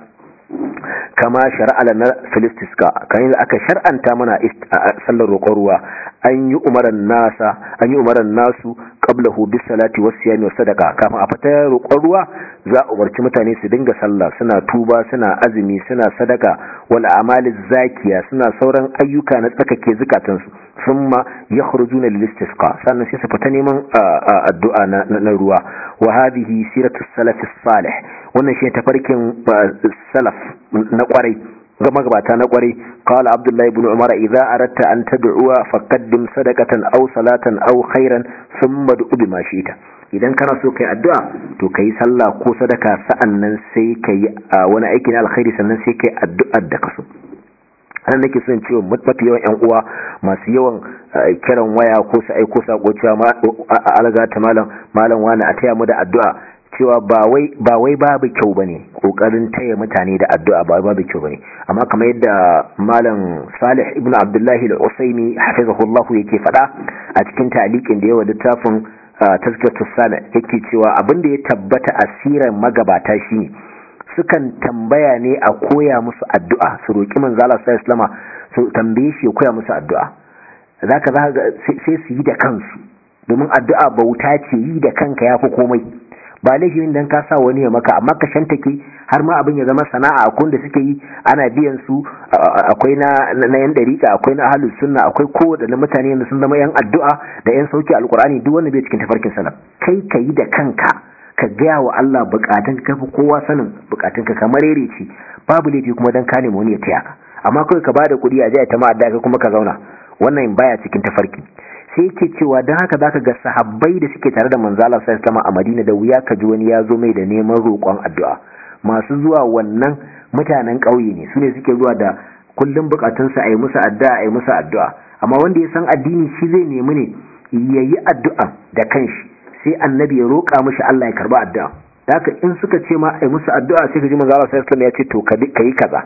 kama shar'a na filistiska kan da aka shar'anta mana sallar roƙon ruwa an yi umaran nasa an yi umaran nasu qablahu bis salati was siyami was sadaqa kafin a fita roƙon ruwa za a umarci mutane su dinga sallah suna tuba suna azumi suna sadaka wal a'maliz zakiya suna sauran ayyuka na tsakake zukatansu thumma yakhrujuna lil istisqa sannan sai su fita neman addu'a na ruwa wa hadhihi siratu salaf salih wannan shi tafarkin salaf na kwarai ga magabata na kwarai qala abdullahi ibn umar idza aratta an tad'uwa faqaddim sadaqatan aw salatan aw khairan thumma du'u bima shi'ta idan kana so kai addu'a to kai sallah ko sadaka sa'annan sai kai wani aiki na alkhairi sannan sai kai addu'ar da kaso anan nake son cewa mafi yawan yan uwa masu yawan kiran waya ko su aiko sako cewa alaga ta malam malam wani a taya mu da addu'a cewa ba wai ba wai babu kyau bane kokarin taya mutane da addu'a ba babu kyau bane amma kamar yadda malam Salih ibn Abdullah al-Usaimi hafizahullah yake fada a cikin ta'liqin da yawa littafin tazkiratus sami yake cewa abin da ya tabbata asiran magabata shine sukan tambaya ne a koya musu addu'a su roki manzo Allah sallallahu alaihi su tambaye shi ya koya musu addu'a zaka zaka sai su yi da kansu domin addu'a bauta ce yi da kanka yafi komai ba laifin dan ka sa wani ya maka amma ka shantake har ma abin ya zama sana'a akwai da suke yi ana biyan su akwai na na yan dariƙa akwai na ahlus sunna akwai kowaɗanne mutane da sun zama yan addu'a da yan sauki alqur'ani duk wanda bai cikin tafarkin salaf kai ka yi da kanka ka gaya wa Allah bukatun ka fi kowa sanin bukatun ka kamar rere ce babu laifi kuma dan ka nemi wani ya taya ka amma kawai ka bada kuɗi a jiya ta ma'adda ka kuma ka zauna wannan baya cikin tafarki sai yake cewa don haka zaka ga sahabbai da suke tare da manzala sai sama a Madina da wuya ka ji wani ya zo mai da neman roƙon addu'a masu zuwa wannan mutanen ƙauye ne su ne suke zuwa da kullum bukatunsa a yi musu addu'a a yi musu addu'a amma wanda ya san addini shi zai nemi ne ya yi addu'a da kanshi sai annabi ya roƙa mishi Allah ya karba addu'a haka in suka ce ma a yi musu addu'a sai ka ji manzala sai ya ce to ka yi kaza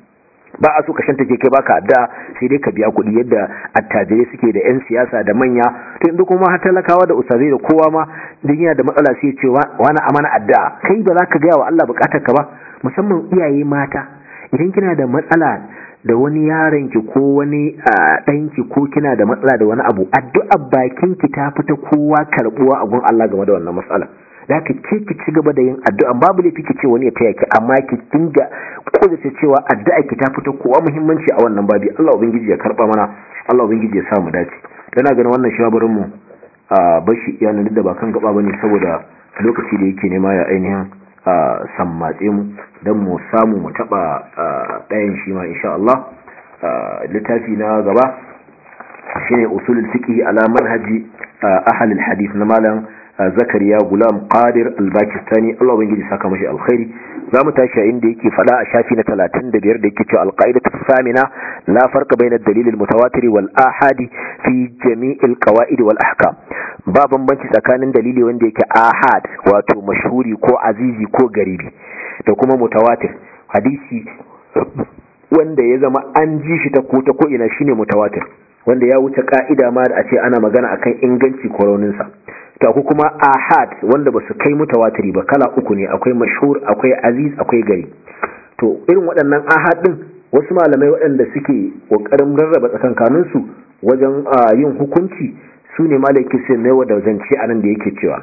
ba a so ka shanta ke kai baka adda sai dai ka biya kuɗi yadda attajirai suke da yan siyasa da manya to inda kuma har talakawa da ustazai da kowa ma duk yana da matsala sai ce wani amana adda kai ba za ka gaya wa Allah bukatar ka ba musamman iyaye mata idan kina da matsala da wani yaron ki ko wani ɗanki ko kina da matsala da wani abu addu'a bakin ki ta fita kowa karbuwa a gun Allah game da wannan matsala da ka ce ki ci gaba da yin addu'a babu laifi ki ce wani ya taya ki amma ki dinga kodace cewa addu'a ki ta fito kowa muhimmanci a wannan babi Allah ubangiji ya karba mana Allah ubangiji ya sa mu dace kana ganin wannan shabarin mu a bashi iyanan da ba kan gaba bane saboda lokaci da yake nema ya ainihin sammatse mu don mu samu mu taba ɗayan shi ma insha Allah littafi na gaba shine usulul fiqh ala manhaji ahli alhadith na malam zakariya gulam qadir al-pakistani Allah ubangiji saka mashi alkhairi zamu tashi inda yake fada a shafi na 35 da yake cewa al-qa'idatu thamina la farqa bayna ad-dalil al-mutawatir wal ahadi fi jami' al-qawaid wal ahkam ba bambanci tsakanin dalili wanda yake ahad wato mashhuri ko azizi ko garibi da kuma mutawatir hadisi wanda ya zama an ji shi ta ko ta ko ina shine mutawatir wanda ya wuce ka'ida ma da a ce ana magana akan inganci ko rauninsa ta ku kuma ahad wanda ba su kai mutawatiri ba kala uku ne akwai mashhur akwai aziz akwai gari to irin waɗannan ahad din wasu malamai waɗanda suke ƙoƙarin rarraba tsakankanin su wajen yin hukunci su ne malaki sai mai wada zance a nan da yake cewa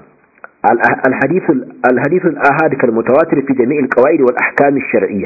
الحديث الآهاد كالمتواتر في جميع القواعد والأحكام الشرعية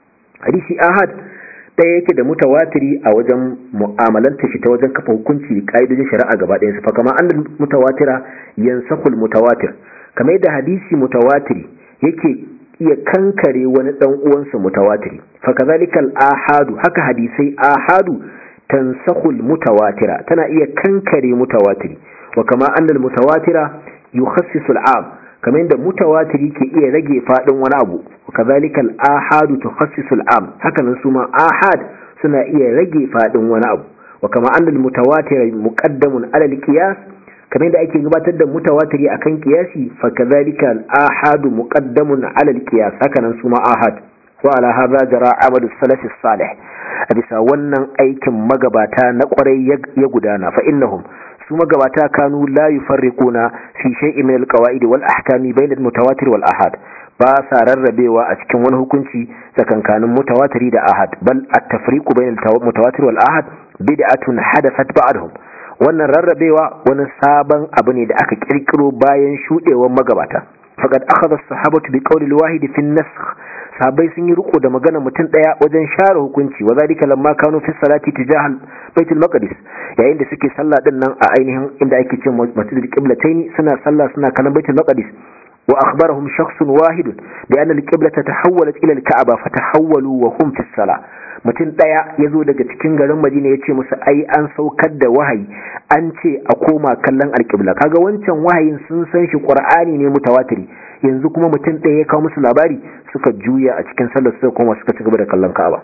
حديث آهاد ɗaya yake da mutawatiri a wajen mu'amalanta shi ta wajen kafa hukunci da ƙa'idojin shari'a gaba ɗayan su fa kama annal mutawatira yansakul mutawatir kamar yadda hadisi mutawatiri yake iya kankare wani dan uwansa mutawatiri fa kazalikal ahadu haka hadisai ahadu tansakul mutawatira tana iya kankare mutawatiri wa kama annal mutawatira yukhassisu al'am kamar yadda mutawatiri ke iya rage fadin wani abu kazalika al-ahadu tukhassisu al-am haka nan su ma ahad suna iya rage fadin wani abu wa kama anna al-mutawatir muqaddamun ala al-qiyas kamar yadda ake gabatar da mutawatiri akan qiyasi fa kazalika al-ahadu muqaddamun ala al-qiyas haka nan su ma ahad wa ala hadha jara amalu salaf salih a bisa wannan aikin magabata na kwarai ya gudana fa innahum su magabata kanu la yufarriquna fi shay'in min alqawaid wal ahkami bayna almutawatir wal ahad ba sa rarrabewa a cikin wani hukunci tsakankanin mutawatiri da ahad bal at-tafriqu bayna almutawatir wal ahad bid'atun hadathat ba'dahum wannan rarrabewa wani sabon abu ne da aka kirkiro bayan shudewar magabata faqad akhadha as-sahabatu bi qawli al-wahid fi an-nasakh sahabbai sun yi riko da magana mutum daya wajen share hukunci wa zalika lamma kanu fi salati tijahal baitul maqdis yayin da suke sallah din nan a ainihin inda ake cewa masjidul qiblataini suna sallah suna kallon baitul maqdis wa akhbarahum shakhsun wahid bi anna al-qiblata tahawwalat ila al-ka'ba fatahawwalu wa hum fi salah mutum daya yazo daga cikin garin Madina yace musu ai an saukar da wahayi an ce a koma kallon al-qibla kaga wancan wahayin sun san shi qur'ani ne mutawatiri yanzu kuma mutum ɗaya ya kawo musu labari suka juya a cikin sallar suka koma suka ci gaba da kallon Ka'aba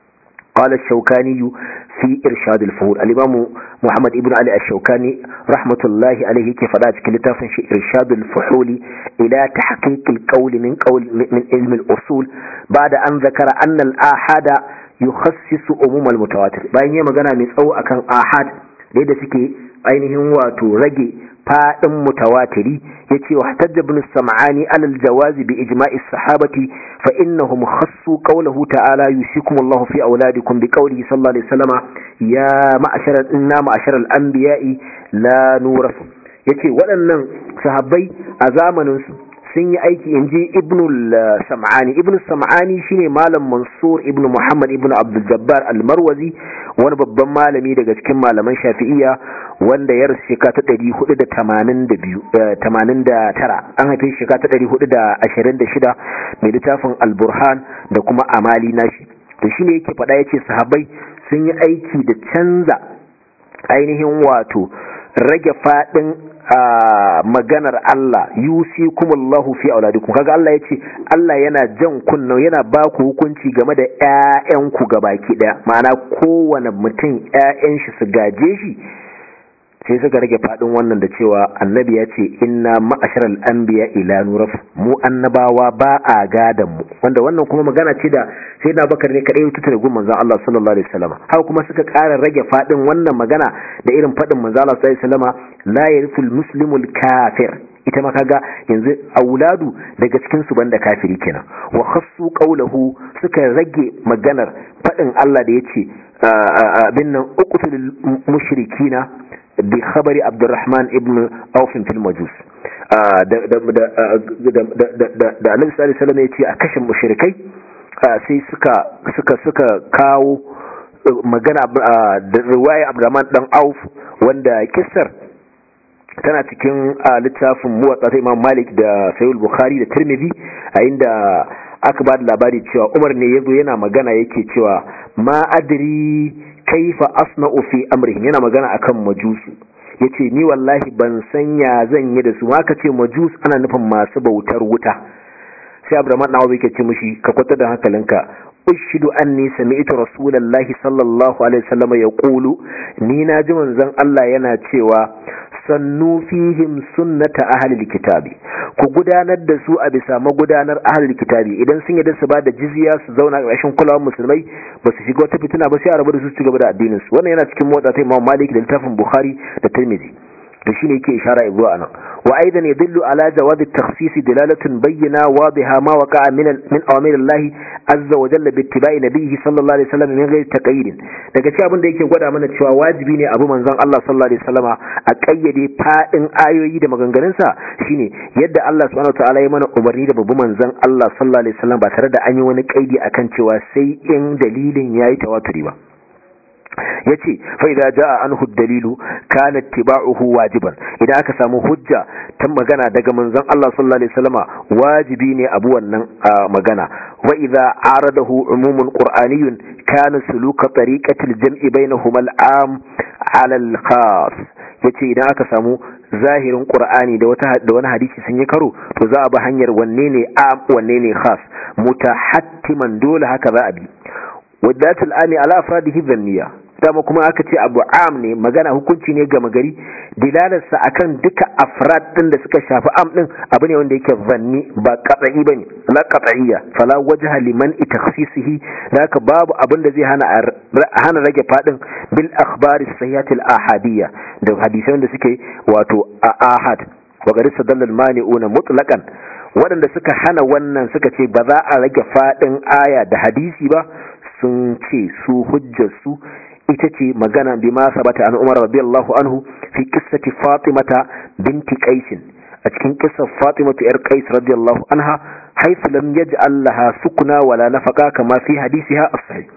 قال الشوكاني في إرشاد الفهول الإمام محمد ابن علي الشوكاني رحمة الله عليه كيف لا تكلتاف في إرشاد الفحول إلى تحقيق القول من قول من علم الأصول بعد أن ذكر أن الآحاد يخصص أموم المتواتر باين يما قنا مسأو أكان آحاد ليدا سكي ainihin wato rage fadin mutawatiri yace wa hatajja ibn sam'ani alal jawazi bi ijma'i sahabati fa innahum khassu qawluhu ta'ala yusikum Allahu fi auladikum bi qawlihi sallallahu alaihi wasallama ya ma'ashara inna ma'ashara al-anbiya'i la nurasu yace waɗannan sahabbai a zamanin su sun yi aiki inji ibn sam'ani ibn sam'ani shine malam mansur ibn muhammad ibn abdul jabbar al-marwazi wani babban malami daga cikin malaman shafi'iyya wanda ya rasu shekara ta ɗari hudu da tamanin da tara an haife shekara ta ɗari hudu da ashirin da shida mai littafin alburhan da kuma amali nashi to shine yake faɗa ya ce sahabbai sun yi aiki da canza ainihin wato rage faɗin maganar Allah yusi kumullahu fi auladikum kaga Allah yace Allah yana jan kunna yana ba ku hukunci game da ƴaƴanku gabaki daya ma'ana kowane mutum ƴaƴan shi su gaje shi sai suka rage fadin wannan da cewa annabi ya ce inna ma'asharal anbiya ila nuraf mu annabawa ba a gadan mu wanda wannan kuma magana ce da sai na bakar ne kadai tuta da gumman manzon Allah sallallahu alaihi wasallam haka kuma suka ƙara rage fadin wannan magana da irin fadin manzon Allah sallallahu alaihi wasallam la yarithul muslimul kafir ita ma kaga yanzu auladu daga cikin su banda kafiri kenan wa khassu qawluhu suka rage maganar fadin Allah da yace abin nan uqtul mushrikina bi khabari abdurrahman ibn auf fil majus da da da da annabi sallallahu alaihi wasallam yace a kashe mushrikai sai suka suka suka kawo magana da riwaya abdurrahman dan auf wanda kissar tana cikin littafin muwatsa ta imam malik da sayul bukhari da tirmidhi a inda aka ba da labari cewa umar ne ya zo yana magana yake cewa ma adri kaifa asna'u fi amrihim yana magana akan majusu yace ni wallahi ban san ya zan yi da su ma ka ce majus ana nufin masu bautar wuta sai abdurrahman nawawi yake ce mishi ka kwata da hankalinka ushidu anni sami'tu rasulullahi sallallahu alaihi wasallam yaqulu ni na ji manzon Allah yana cewa sannu fihim sunnata ahlil kitabi ku gudanar da su a bisa magudanar ahlil kitabi idan sun yadda su ba da jizya su zauna a ƙarshen kulawar musulmai ba su shiga wata fitina ba sai a rabu da su su gaba da addinin su wannan yana cikin motsa ta Imam Malik da littafin Bukhari da Tirmidhi da shine yake ishara zuwa anan wa aidan yadullu ala jawaz at-takhsis dilalatun bayyana wadiha ma waqa'a min min awamir Allah azza wa jalla bi ittiba'i nabiyhi sallallahu alaihi wasallam min ghairi taqayyid daga cikin abin da yake gwada mana cewa wajibi ne abu manzon Allah sallallahu alaihi wasallama a kayyade fadin ayoyi da maganganun sa shine yadda Allah subhanahu wa ta'ala ya mana umarni da babu manzon Allah sallallahu alaihi wasallam ba tare da an yi wani kaidi akan cewa sai in dalilin yayi tawaturi ba yace fa idza jaa anhu dalilu kana ittiba'uhu wajiban idan aka samu hujja ta magana daga manzon Allah sallallahu alaihi wasallama wajibi ne abu wannan magana wa idza aradahu umumun qur'aniyyun kana suluka tariqatil jam'i bainahuma al-am 'ala al-khas yace idan aka samu zahirin qur'ani da wata da wani hadisi sun yi karo to za a bi hanyar wanne ne am wanne ne khas mutahattiman dole haka za a bi wadatul ami ala afradihi dhanniya dama kuma aka ce abu am ne magana hukunci ne gama gari dilalarsa akan duka afrad din da suka shafi am din abu ne wanda yake zanni ba qat'i bane la qat'iyya fala wajha liman takhsisihi haka babu abin da zai hana hana rage fadin bil akhbar as-sahihah al-ahadiyya da hadisan da suke wato ahad wa gari sadallal mani'una mutlaqan waɗanda suka hana wannan suka ce ba za a rage fadin aya da hadisi ba sun ce su hujjar su ita ce magana bi ma sabata an umar radiyallahu anhu fi qissati fatimata binti qais a cikin qissar fatimatu yar qais radiyallahu anha haythu lam yaj'al laha sukuna wala nafaqa kama fi hadisiha as-sahih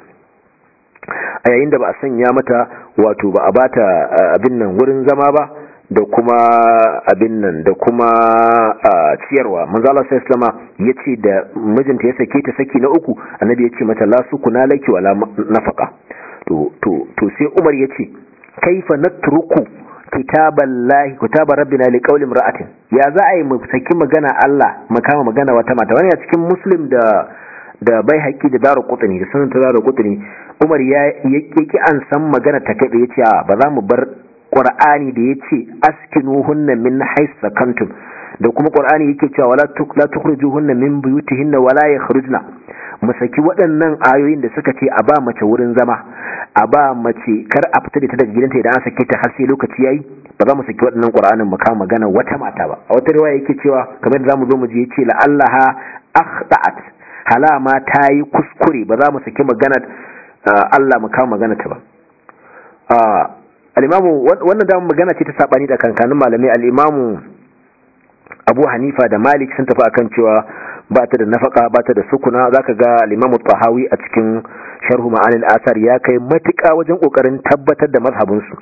a yayin da ba a sanya mata wato ba a bata abin nan wurin zama ba da kuma abin nan da kuma ciyarwa manzo Allah sai islama yace da mijinta ya sake ta saki na uku annabi yace mata la sukuna laki wala nafaqa to to to sai Umar yace kaifa natruku kitaballahi kitaba rabbina li qawli imra'atin ya za a yi mu saki magana Allah mu kama magana wata mata wani a cikin muslim da da bai haƙi da daru kutuni da sanin ta daru kutuni Umar ya yake an san magana ta kai yace a ba za mu bar Qur'ani da yace askinuhunna min hais sakantum da kuma Qur'ani yake cewa wala la tukhrijuhunna min buyutihinna wala yakhrujna mu saki waɗannan ayoyin da suka ce a ba mace wurin zama a ba mace kar a fita da ta daga gidanta idan an sake ta har sai lokaci yayi ba za mu saki waɗannan Qur'anin mu kama magana wata mata ba a wata riwaya yake cewa kamar da zamu zo mu je yace la allaha akhta'at halama ta yi kuskure ba za mu saki magana Allah mu kama magana ta ba al-imamu wannan da magana ce ta sabani da kankanin malamai al-imamu Abu Hanifa da Malik sun tafi akan cewa ba ta da nafaka ba ta da sukuna zaka ga al-Imam Tahawi a cikin Sharh Ma'anil Asar ya kai matuƙa wajen kokarin tabbatar da mazhabin su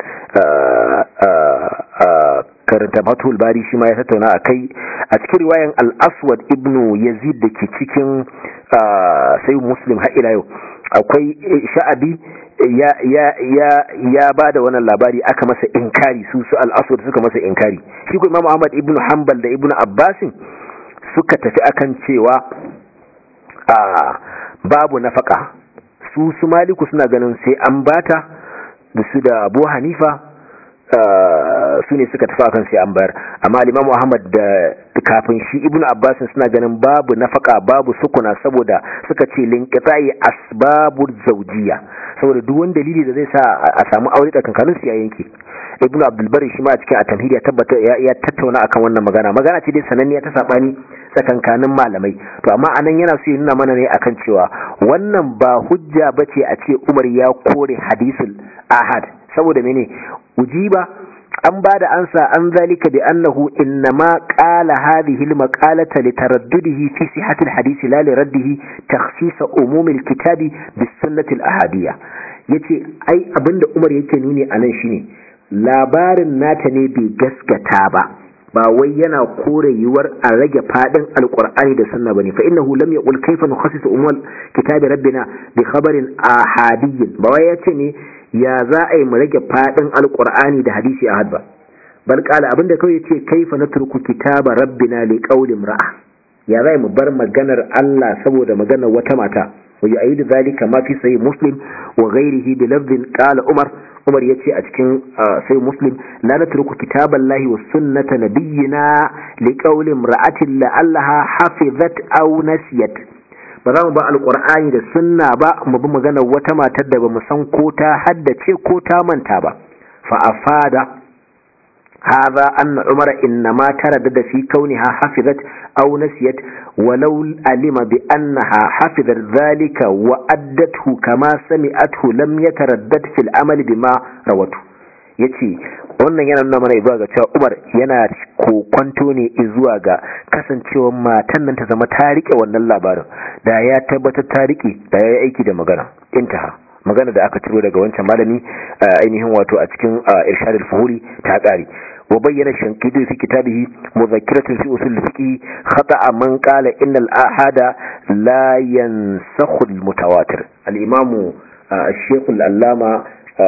karanta Fathul Bari shi ma ya tattauna akai a cikin riwayan Al-Aswad ibn Yazid da ke cikin sai Muslim har ila yau akwai sha'abi ya ya ya ya bada wannan labari aka masa inkari su su al-aswad suka masa inkari shi ko Imam Ahmad ibn Hanbal da Ibn Abbas suka tafi akan cewa a babu nafaka su su Maliku suna ganin sai an bata da su da Abu Hanifa su ne suka tafi akan sai an bayar amma Imam Ahmad da kafin shi Ibn Abbas suna ganin babu nafaka babu sukuna saboda suka ce linqita'i asbabul zawjiyya saboda duk wani dalili da zai sa a samu aure tsakankanin su ya yanke Ibn Abdul Bari shi ma a cikin at-tamhid ya tabbata ya tattauna akan wannan magana magana ce dai sananniya ta sabani tsakankanin malamai to amma anan yana so ya nuna mana ne akan cewa wannan ba hujja bace a ce Umar ya kore hadisul ahad saboda mene ujiba an ba da ansa an zalika bi annahu innama qala hadhihi almaqalata litaraddudihi fi sihhati alhadith la liraddihi takhsis umum alkitabi bis sunnati alahadiyya yace ai abinda Umar yake nuni anan shine labarin nata ne bai gaskata ba ba wai yana kore yiwuwar a rage fadin alqur'ani da sunna bane fa innahu lam yaqul kayfa nukhassisu umul kitabi rabbina bi khabarin ahadiyyin ba wai yace ne ya za a yi mu rage fadin alqur'ani da hadisi ahad ba bal qala abinda kawai yace kayfa natruku kitaba rabbina li qawli imra'a ya za mu bar maganar Allah saboda maganar wata mata wa yu'ayyidu dhalika ma fi sahih muslim wa ghayrihi bi lafdhin qala umar umar ya ce a cikin sai muslim la na turku kitaban lahi wa sunnata nabiyyina li qawlin ra'atin la'allaha hafizat aw nasiyat ba za mu ba alqur'ani da sunna ba mu bi magana wata matar da ba mu san ko ta haddace ko ta manta ba fa afada هذا أن عمر إنما تردد في كونها حفظت أو نسيت ولو علم بأنها حفظت ذلك وأدته كما سمعته لم يتردد في العمل بما روته yace wannan yana nuna mana zuwa ga cewa Umar yana kokwanto ne zuwa ga kasancewar matan nan ta zama ta rike wannan labarin da ya tabbatar ta rike da ya yi aiki da magana intaha magana da aka ciro daga wancan malami ainihin wato a cikin irshadul fuhuri ta kare وبين الشنقيطي في كتابه مذكرة في أصول الفقه خطأ من قال إن الآحاد لا ينسخ المتواتر الإمام الشيخ الألامة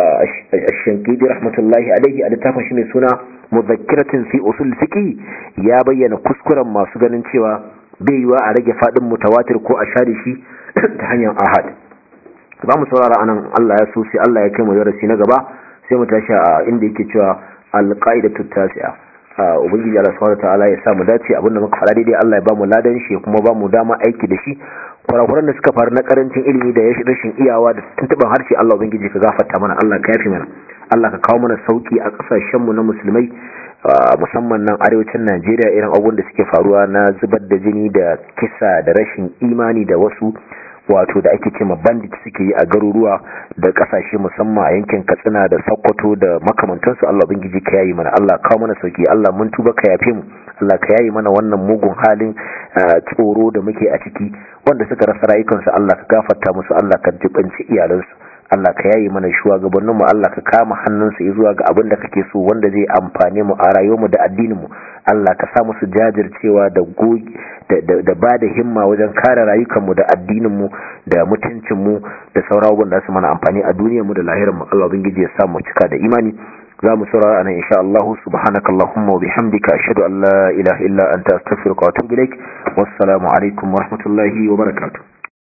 الشنقيطي رحمة الله عليه أدتاف شنو سنة مذكرة في أصول الفقه يا بيّن كسكرا ما سجن شوى بيوا على فادم متواتر كو أشاري شي تهنيا آحاد za mu saurara anan Allah ya so sai Allah ya kai mu darasi na gaba sai mu tashi a inda yake cewa alƙa'idatu tasi'a ubangiji Allah subhanahu ta'ala ya sa mu dace abinda muka fara daidai Allah ya ba mu ladan shi kuma ba mu dama aiki da shi kurakuran da suka faru na karancin ilimi da rashin iyawa da tuntuban harshe Allah ubangiji ka gafarta mana Allah ka yafi mana Allah ka kawo mana sauki a kasashen mu na musulmai musamman nan arewacin Najeriya irin abubuwan da suke faruwa na zubar da jini da kisa da rashin imani da wasu wato da ake cema bandit suke yi a garuruwa da kasashe musamman a yankin katsina da sokoto da makamantansu Allah bangiji ka yayi mana Allah kawo mana sauki Allah mun tuba ka yafe mu Allah ka yayi mana wannan mugun halin tsoro da muke a ciki wanda suka rasa rayukansu Allah ka gafarta musu Allah ka jibanci iyalansu Allah ka yayi mana shugabannin mu Allah ka kama hannunsu zuwa ga abin da kake so wanda zai amfane mu a rayuwar mu da addinin mu Allah ka sa musu jajircewa da gogi da ba da himma wajen kare rayukanmu da addininmu da mutuncinmu da sauran abubuwan da su mana amfani a duniyarmu da lahirarmu Allah ubangiji ya sa mu cika da imani za mu saurara anan insha Allah subhanaka allahumma wa bihamdika ashhadu an la ilaha illa anta astaghfiruka wa atubu ilaik wassalamu alaikum wa rahmatullahi wa barakatuh